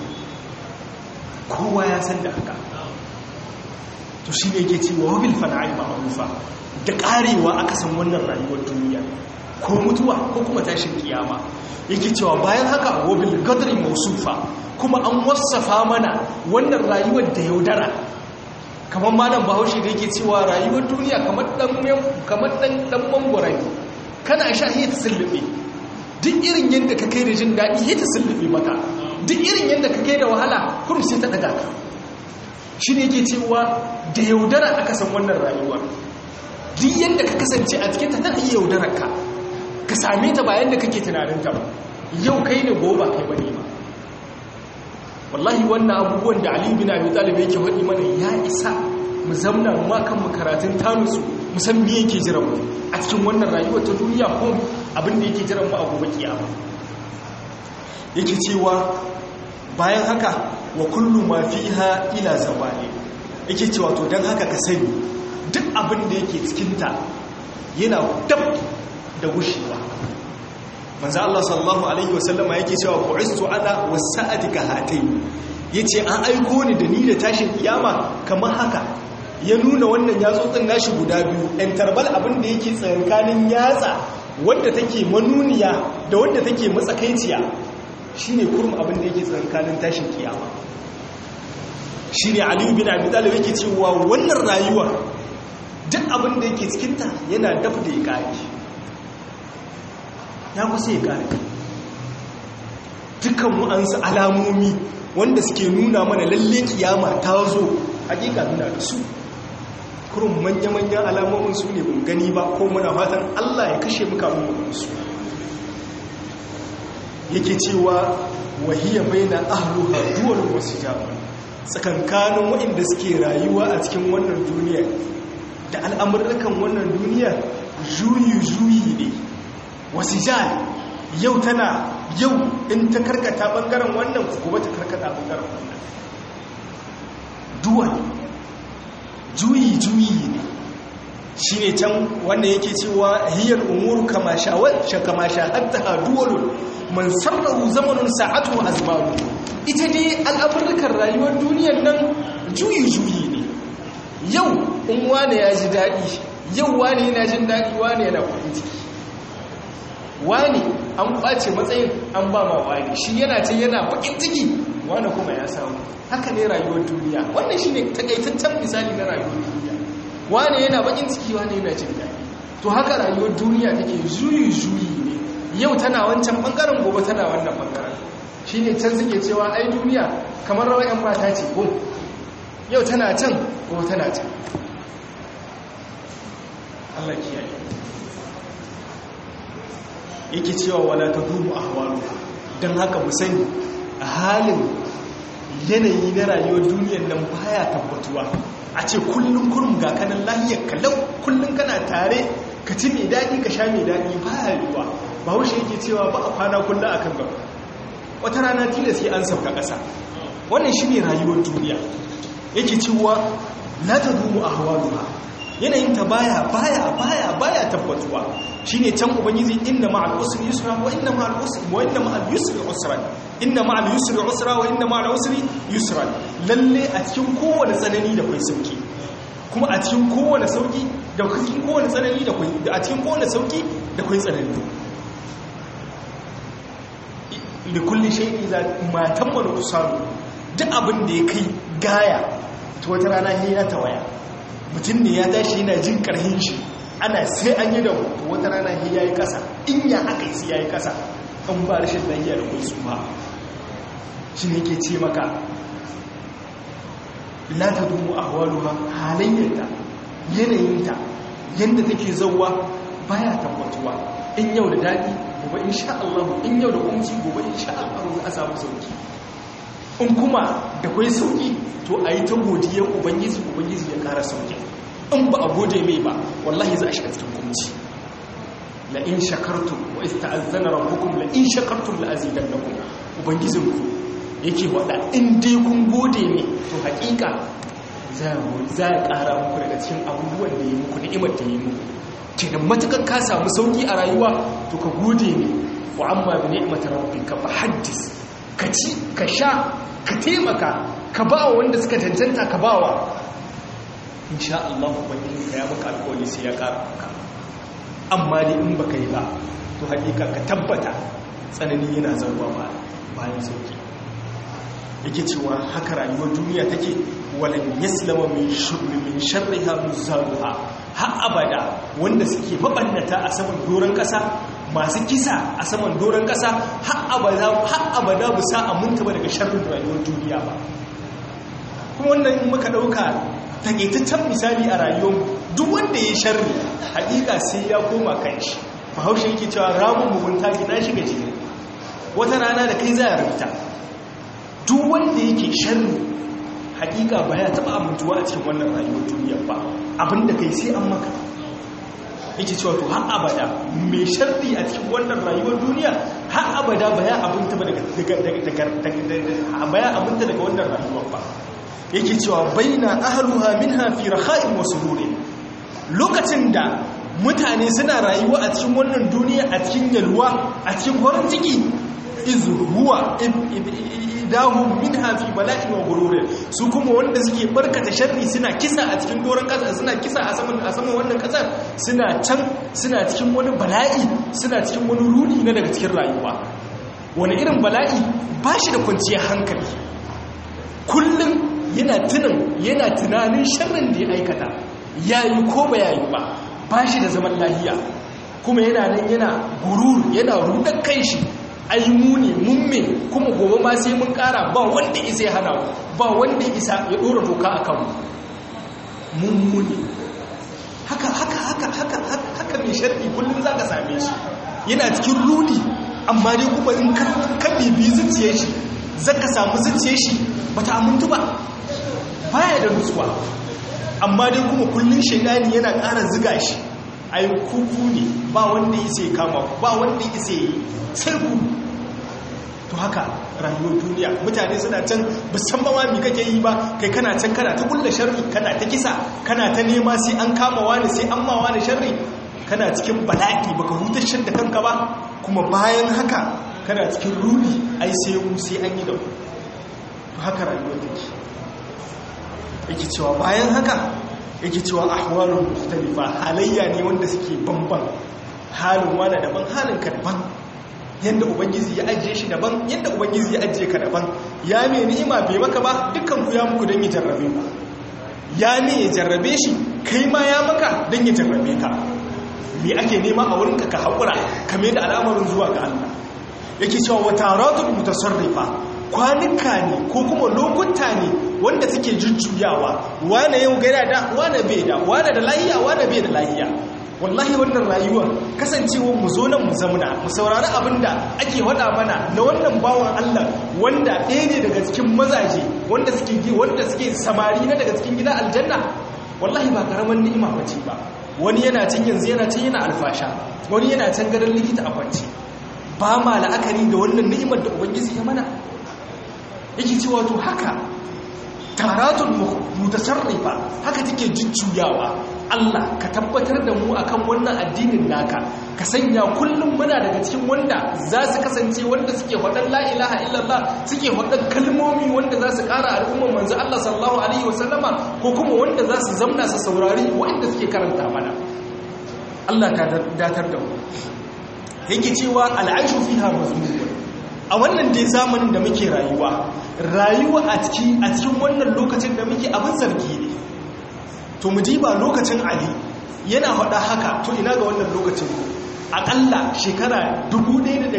kowa ya san da haka to shine yake cewa bil fana'i ma'rufa da karewa aka san wannan rayuwar duniya ko mutuwa ko kuma tashin kiyama yake cewa bayan haka wabil qadri mawsufa kuma an wasafa mana wannan rayuwar da yaudara kamar malam bahaushe da yake cewa rayuwar duniya kamar dan kamar dan dan mangwara ne kana sha hiya ta sullube duk irin yadda ka kai da jin daɗi hiya ta sullube maka duk irin yadda ka kai da wahala kurum sai ta daga ka shi ne yake cewa da yaudara aka san wannan rayuwar duk yadda ka kasance a cikin ta tana iya yaudarar ka ka same ta bayan da kake tunanin ta ba yau kai ne gobe kai bane ba wallahi wannan abubuwan da Ali bin Abi Talib yake faɗi mana ya isa mu zamna mu kan mu karatun tanusu mu san me yake jira mu a cikin wannan rayuwar ta duniya ko abin da yake jira mu a gobe kiyama yake cewa bayan haka wa kullu ma fiha ila zawali yake cewa to dan haka ka sani duk abin da yake cikinta yana dab da gushewa manzo Allah sallallahu alaihi wasallama yake cewa bu'istu ana wasa'ati ka hatai yace an aiko ni da ni da tashin kiyama kamar haka ya nuna wannan yatsotsin nashi guda biyu ɗan tarbal abin da yake tsakanin yatsa wadda take manuniya da wadda take matsakaiciya shine kurum abin da yake tsakanin tashin kiyama shine Ali bin Abi Talib yake cewa wannan rayuwar duk abin da yake cikinta yana daf da ya kare ya kusa ya kare dukkan wa'ansu alamomi wanda suke nuna mana lalle kiyama ta zo hakika nuna da su kurun manya-manyan alamomin su ne bin gani ba ko muna fatan Allah ya kashe muka mun su yake cewa wahiyya baina ahluha duwal wasu jami'a tsakankanin waɗanda suke rayuwa a cikin wannan duniya da al'amurrukan wannan duniya juyi-juyi ne wasu jari yau tana yau in ta karkata ɓangaren wannan kuma ta karkata ɓangaren wannan duwal juyi-juyi ne shi ne can wanda yake cewa hiyar umuru kama sha'adta ha duwalun man sarrahu zamanin sa'atu azmaru ita dai al'amurrukan rayuwar duniyar nan juyi-juyi ne yau in wane ya ji daɗi yau wane yana jin daɗi wane yana kudin ciki wane an ɓace matsayin an ba ma wane shi yana ce yana bakin ciki wane kuma ya samu haka ne rayuwar duniya wannan shi ne takaitaccen misali na rayuwar duniya wane yana bakin ciki wane yana jin daɗi to haka rayuwar duniya take juyi-juyi ne yau tana wancan ɓangaren gobe tana wannan ɓangaren shi ne can suke cewa ai duniya kamar rawar 'yan mata ce ko yau tana can ko tana can Allah kiyaye yake cewa wala tadumu ahwalu don haka mu sani a halin yanayi na rayuwar duniyar nan baya tabbatuwa a ce kullum kurum ga kanan lahiyar kalau kullum kana tare ka ci mai daɗi ka sha mai daɗi baya yiwuwa ba haushe yake cewa ba a kwana kullum a kan gaba wata rana tilas sai an sauka ƙasa wannan shi ne rayuwar duniya yake cewa la ta dumu a hawa duha yanayin ta baya baya baya baya tabbatuwa shine can ubangiji inna ma'al usri yusra wa inna ma'al usri wa inna ma'al yusri usra inna ma'al yusri usra wa inna ma'al usri yusra lalle a cikin kowane tsanani da kai sauki kuma a cikin kowane sauki da cikin kowane tsanani da kai a cikin kowane sauki da kai tsanani li kulli shay'in idza ma tammalu usaru duk abin da ya kai gaya to wata rana ya tawaya mutum ne ya tashi yana jin karhin shi ana sai an yi da wata rana ya yi kasa in ya aka yi sai ya yi kasa an ba rashin lafiya da kai su ba shi ne ke ce maka la ta dumu a hawaluwa halayyarta yanayinta yadda take zauwa baya tabbatuwa in yau da daɗi gobe in sha Allah in yau da kunci gobe in sha Allah za a samu sauki in kuma da kwai sauki to a yi ta godiyar ubangiji ubangiji ya kara sauki in ba a gode mai ba wallahi za a shiga cikin kunci la in shakartum wa ista'azzana rabbukum la in shakartum la azidannakum ubangijinku yake wada in dai kun gode ne to hakika za a kara muku daga cikin abubuwan da yi muku ni'imar da yi muku kenan matukan ka samu sauki a rayuwa to ka gode ne wa amma bi ni'matir rabbika fa haddis ka ci ka sha ka taimaka ka ba wa wanda suka cancanta ka ba wa insha Allah ubangiji ka ya maka alƙawari sai ya ƙara maka amma dai in baka yi ba to hakika ka tabbata tsanani yana zauwa ba bayan sauki yake cewa haka rayuwar duniya take walan yaslama min shurri min sharriha muzaruha har abada wanda suke mabannata a saman doron kasa masu kisa a saman doron kasa har abada har abada bu sa aminta ba daga sharrin rayuwar duniya ba kuma wannan in muka dauka takaitaccen misali a rayuwar duk wanda ya sharri hakika sai ya koma kanshi bahaushe yake cewa ramun mugunta gina shiga jini wata rana da kai za a rubuta duk wanda yake sharri hakika ba ya taba amintuwa a cikin wannan rayuwar duniya ba abinda kai sai an maka yake cewa to har abada mai sharri a cikin wannan rayuwar duniya har abada ba ya abinta ba daga ba ya abinta daga wannan rayuwar ba yake cewa baina ahluha minha fi rakha'in wa sururin lokacin da mutane suna rayuwa a cikin wannan duniya a cikin yalwa a cikin farin ciki iz huwa idahum minha fi bala'in wa gururin su kuma wanda suke barkata sharri suna kisa a cikin doron kasa suna kisa a saman a saman wannan kasar suna can suna cikin wani bala'i suna cikin wani rudi na daga cikin rayuwa wani irin bala'i ba shi da kwanciyar hankali kullum yana tunan yana tunanin sharrin da ya aikata yayi ko ba yayi ba ba shi da zaman lahiya kuma yana nan yana gurur yana rudar kai shi ai mu ne mumme kuma gobe ma sai mun kara ba wanda isa ya hana ba wanda isa ya dora doka a kanmu mummuni haka haka haka haka haka mai sharɗi kullum za ka same shi yana cikin rudi amma dai kuma in ka bibi zuciye shi za ka samu zuciye shi ba ta amintu ba baya da nutsuwa amma dai kuma kullum shaidani yana ƙara ziga shi ai kuku ne ba wanda isa ya kama ba wanda isa ya yi sai ku to haka rayuwar duniya mutane suna can musamman ma mi kake yi ba kai kana can kana ta kulla sharri kana ta kisa kana ta nema sai an kama wani sai an ma wani sharri kana cikin bala'i baka hutar da kanka ba kuma bayan haka kana cikin ruri ai sai mu sai an yi da ku to haka rayuwar take yake cewa bayan haka yake cewa ahwalun mukhtalifa halayya ne wanda suke bamban halin wani daban halin ka daban yadda ubangiji ya ajiye shi daban yadda ubangiji ya ajiye ka daban ya me ni'ima bai maka ba dukkan ku ya muku don ya jarrabe ku ya me ya jarrabe shi kai ma ya maka don ya jarrabe ka me ake nema a wurinka ka haƙura kame da al'amarin zuwa ga Allah yake cewa wa taratun mutasarrifa kwanuka ne ko kuma lokuta ne wanda suke jujjuyawa wane yau gaira da wane bai da wane da lahiya wane bai da lahiya wallahi wannan rayuwa kasancewa mu zo nan mu zamuna mu saurari abinda ake wada mana na wannan bawan Allah wanda ɗaya ne daga cikin mazaje wanda suke wanda suke samari na daga cikin gidan aljanna wallahi ba karaman ni'ima bace ba wani yana cin yanzu yana cin yana alfasha wani yana can gadon likita a kwance ba ma la'akari da wannan ni'imar da ubangiji ya mana yake cewa to haka taratun mutasarrifa haka take jujjuyawa Allah ka tabbatar da mu akan wannan addinin naka ka sanya kullum muna daga cikin wanda za su kasance wanda suke faɗan la ilaha illallah suke faɗan kalmomi wanda za su ƙara al'ummar manzo Allah sallallahu alaihi wasallama ko kuma wanda za su zamna su saurari wanda suke karanta mana Allah ka datar da mu yake cewa al'aishu fiha mazmun a wannan dai zamanin da muke rayuwa rayuwa a cikin a cikin wannan lokacin da muke abin zargi ne to mu diba lokacin ali yana faɗa haka to ina ga wannan lokacin aƙalla shekara 1400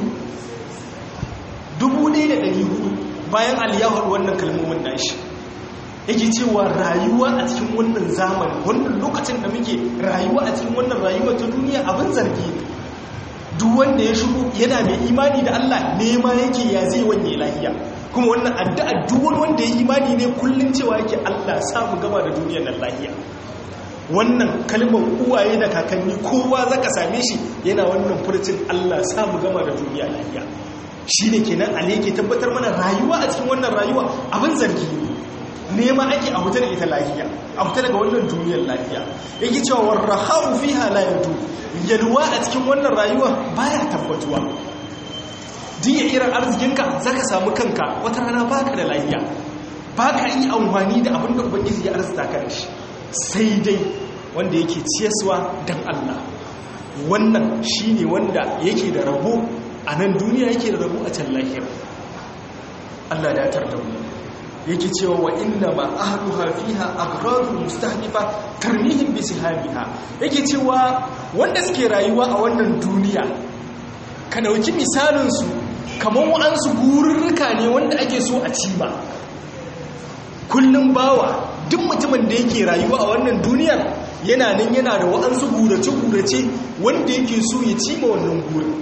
bayan ali ya faɗi wannan kalmomin nashi yake cewa rayuwa a cikin wannan zamanin wannan lokacin da muke rayuwa a cikin wannan rayuwa ta duniya abin zargi ne duk wanda ya shigo yana mai imani da Allah nema yake ya zai wanye lahiya kuma wannan addu'a duk wani wanda ya imani ne kullun cewa yake Allah samu gama da duniyar nan lahiya wannan kalmar uwaye da kakanni kowa zaka same shi yana wannan furcin Allah samu gama da duniya lahiya shine kenan ale ke tabbatar mana rayuwa a cikin wannan rayuwa abin zargi ne nema ake a huta da ita lahiya a huta daga wannan duniyar lahiya yake cewa warrahau fiha la yadu yalwa a cikin wannan rayuwa baya tabbatuwa diya irin arzikinka zaka samu kanka wata rana baka da lahiya baka yi amfani da abin da ubangiji ya arzita ka shi sai dai wanda yake ciyaswa dan Allah wannan shine wanda yake da rabo a nan duniya yake da rabo a can lahira Allah ya tarda mu yake cewa wa inna ma ahluha fiha aghrarul mustahdifa tarmihim bi sihamiha yake cewa wanda suke rayuwa a wannan duniya ka dauki misalin su kamar wa'ansu gururruka ne wanda ake so a ci ba kullum bawa duk mutumin da yake rayuwa a wannan duniyar yana nan yana da wa'ansu gurace-gurace wanda yake so ya ci ma wannan gurin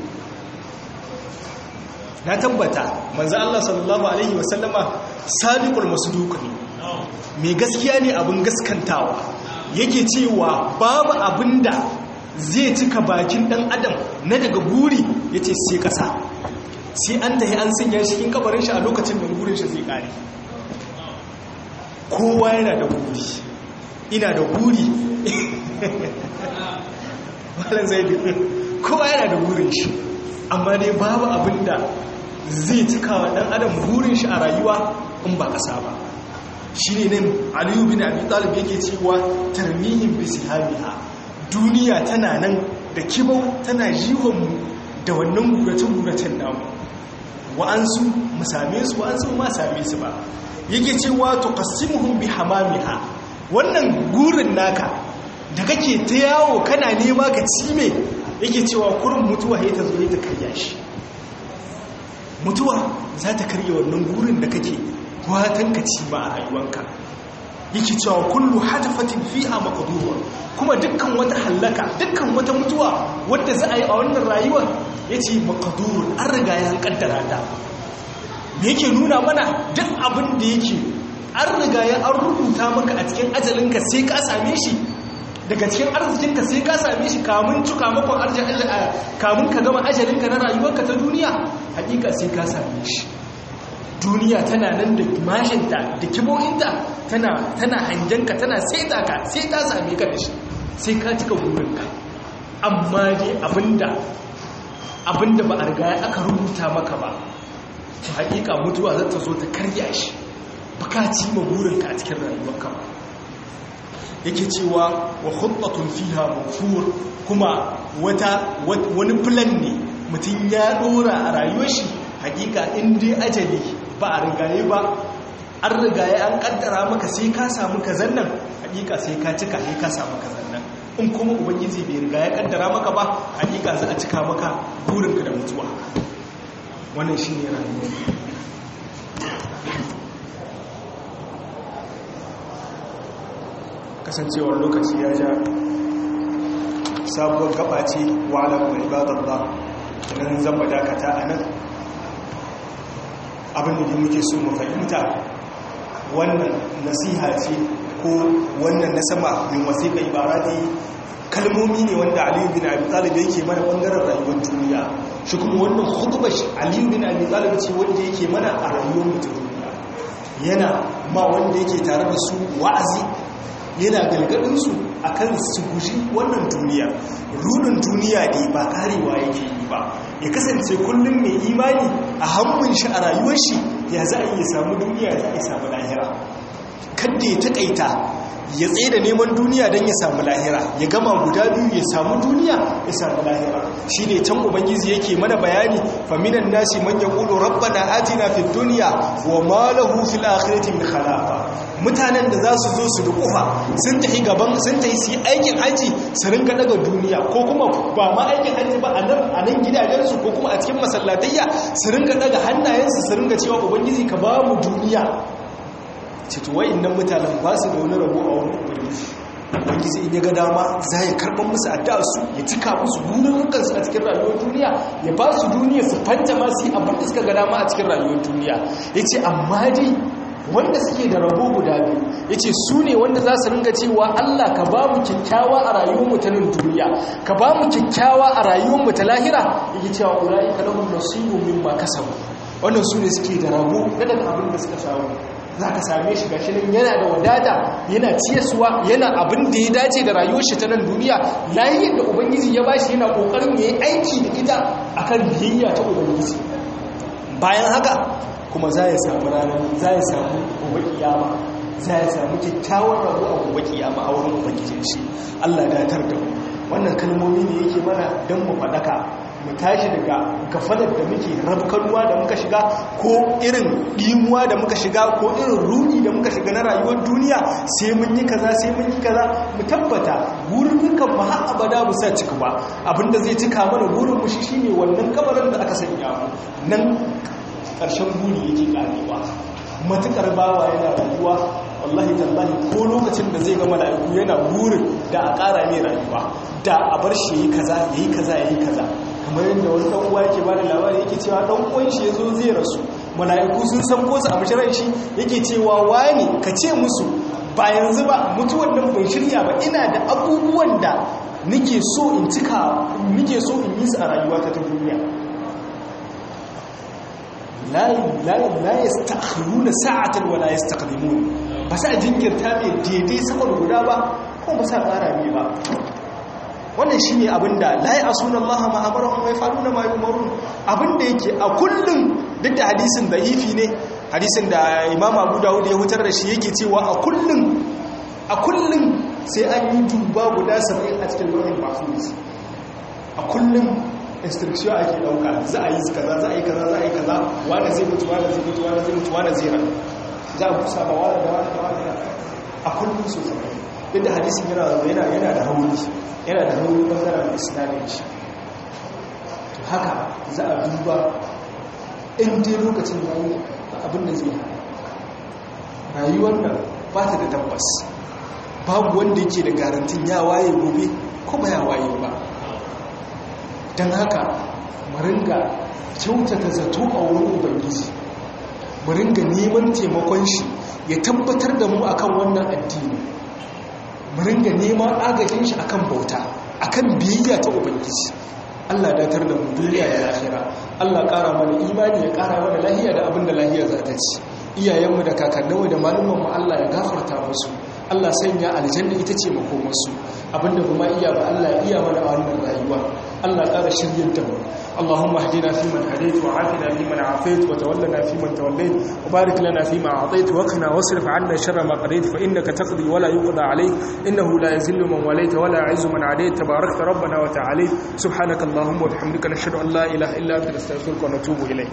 na tabbata manzo Allah sallallahu alaihi wasallama sadiqul masduq ne mai gaskiya ne abin gaskantawa yake cewa babu abinda zai cika bakin dan adam na daga guri yace sai kasa sai an tahi an sanya shi cikin kabarin shi a lokacin da gurin shi zai kare kowa yana da guri ina da guri malam zaidi kowa yana da gurin shi amma dai babu abinda zai cika wa ɗan adam burin shi a rayuwa in ba ƙasa ba shi ne nan aliyu bin abi talib yake cewa tarmihin bisi hamiha duniya tana nan da kibau tana jihonmu da wannan gurace-guracen namu wa'ansu mu same su wa'ansu ma same su ba yake cewa to qasimuhum bi hamamiha wannan gurin naka da kake ta yawo kana nema ka cime yake cewa kurin mutuwa ya ta zo ya ta karya shi mutuwa za ta karya wannan gurin da kake watan ka ci ba a rayuwanka yake cewa kullu hatafatin fiha maqdura kuma dukkan wata hallaka dukkan wata mutuwa wadda za a yi a wannan rayuwar yace maqdur an riga ya kaddara ta me yake nuna mana duk abin da yake an riga ya an rubuta maka a cikin ajalinka sai ka same shi daga cikin arzikinka sai ka same shi kamun cuka makon kamun ka gama ajalinka na rayuwarka ta duniya hakika sai ka same shi duniya tana nan da mashinta da kibohinta tana hangenka tana saita ka sai ta same ka da shi sai ka cika burinka amma dai abinda abinda ba a riga aka rubuta maka ba to hakika mutuwa za ta zo ta karya shi ba ka ci ma burinka a cikin rayuwarka ba yake cewa wa khuttatun fiha mafur kuma wata wani plan ne mutum ya dora a rayuwar shi hakika in dai ajali ba a rigaye ba an rigaye an kaddara maka sai ka samu kazan nan hakika sai ka cika sai ka samu kazan nan in kuma ubangiji bai riga ya kaddara maka ba hakika za a cika maka burinka da mutuwa wannan shine rayuwa kasancewar lokaci ya ja sabuwar gaba ce wa alamu ibadallah nan zan dakata a nan abinda da muke so mu fahimta wannan nasiha ce ko wannan na sama min wasiƙa ibarati kalmomi ne wanda aliyu bin abi talib yake mana bangaren rayuwar duniya shi kuma wannan khutbar aliyu bin abi talib ce wanda yake mana a rayuwar mutum duniya yana ma wanda yake tare da su wa'azi yana galgadin su akan su guji wannan duniya rudin duniya ne ba karewa yake yi ba ya kasance kullum mai imani a hannun shi a rayuwar shi ya za a iya samu duniya za a yi samu lahira kadda ya taƙaita ya tsaye da neman duniya don ya samu lahira ya gama guda biyu ya samu duniya ya samu lahira shi ne can ubangiji yake mana bayani faminan nasi man ya ƙudu rabbana atina fi duniya wa ma lahu fil akhirati min khalaqa mutanen da za su zo su dukufa sun tafi gaban sun tafi su yi aikin haji su ringa daga duniya ko kuma ba ma aikin haji ba a nan a nan gidajensu ko kuma a cikin masallatayya su ringa daga hannayensu su ringa cewa ubangiji ka ba mu duniya cito nan mutanen ba su da wani rabo a wani ubangiji ubangiji in ya ga dama za ya karɓar musu addu'a su ya cika musu burin su a cikin rayuwar duniya ya ba su duniya su fanta ma su yi abin da suka ga dama a cikin rayuwar duniya ya ce amma dai wanda suke da rabo guda biyu ya ce su ne wanda za su ringa cewa Allah ka ba mu kyakkyawa a rayuwar ta nan duniya ka ba mu kyakkyawa a rayuwar ta lahira ya ce wa ula'i ka lahun nasibu min ma kasabu wannan su ne suke da rabo na daga abin da suka samu za ka same shi gashi nan yana da wadata yana ciyaswa yana abin da ya dace da rayuwar shi ta nan duniya lahiyar da ubangiji ya bashi yana kokarin ya yi aiki da ita akan biyayya ta ubangiji bayan haka kuma za ya samu ranar za ya samu gobe kiyama za ya samu kyakkyawar rabu a gobe kiyama a wurin ubangijin shi Allah datar da mu wannan kalmomi ne yake mana don mu faɗaka mu tashi daga gafalar da muke rabkanuwa da muka shiga ko irin ɗimuwa da muka shiga ko irin rudi da muka shiga na rayuwar duniya sai mun yi kaza sai mun yi kaza mu tabbata burin dukkan mu har abada mu sa cika ba abinda zai cika mana burin mu shi shine wannan kabarin da aka sanya mu nan ƙarshen buri yake ƙarewa matuƙar bawa yana rayuwa wallahi tallahi ko lokacin da zai gama mala'iku yana burin da a ƙara mai rayuwa da a bar shi yayi kaza yayi kaza yayi kaza kamar yadda wani ɗan uwa yake bada labari yake cewa ɗan uwan shi yazo zai rasu mala'iku sun san ko su a bishirar shi yake cewa wani ka ce musu ba yanzu ba mutuwan nan ban shirya ba ina da abubuwan da nake so in cika nake so in yi su a rayuwata ta duniya la yastakhiruna sa'atan wa la yastaqdimun ba sa jinkirta mai daidai saman guda ba ko ba sa ƙara mai ba wannan shine abinda la ya'suna Allah ma amarahum wa yaf'aluna ma yu'marun abinda yake a kullum duk da hadisin da'ifi ne hadisin da Imam Abu Dawud ya hutar da shi yake cewa a kullum a kullum sai an yi duba guda 70 a cikin lauhin mahfuz a kullum instruction ake dauka za a yi kaza za a yi kaza za a yi kaza wanda zai mutu wanda zai mutu wanda zai mutu wanda zai rayu za a kusa ba wanda da wanda da wanda a kullum so zama yadda hadisin yana yana yana da hauri yana da hauri bangaren isnadin shi to haka za a duba in dai lokacin yayi abin da zai rayuwar nan ba ta da tabbas babu wanda yake da garantin ya waye gobe ko ba ya waye ba don haka maringa kyautata zato a wurin ubangiji maringa neman taimakon shi ya tabbatar da mu akan wannan addini maringa neman agajin shi akan bauta akan biyayya ta ubangiji Allah datar da mu duniya da lahira Allah ƙara mana imani ya ƙara mana lahiya da abin da lahiya za ta ci iyayenmu da kakanninmu da malumanmu Allah ya gafarta musu Allah sanya aljanna ita ce makomarsu abinda kuma iya ba Allah iya mana a wannan rayuwa Allah ƙara shiryar da mu Allahumma hdina fi man hadayt wa afina fi man afayt wa tawallana fi man tawallayt wa barik lana fi ma atayt wa qina wasrif 'anna sharra ma qadayt fa innaka taqdi wa la yuqda 'alayk innahu la yazillu man walayta wa la 'izzu man 'adayt tabarakta rabbana wa ta'ala subhanaka allahumma wa bihamdika nashhadu an la ilaha illa anta nastaghfiruka wa natubu ilayk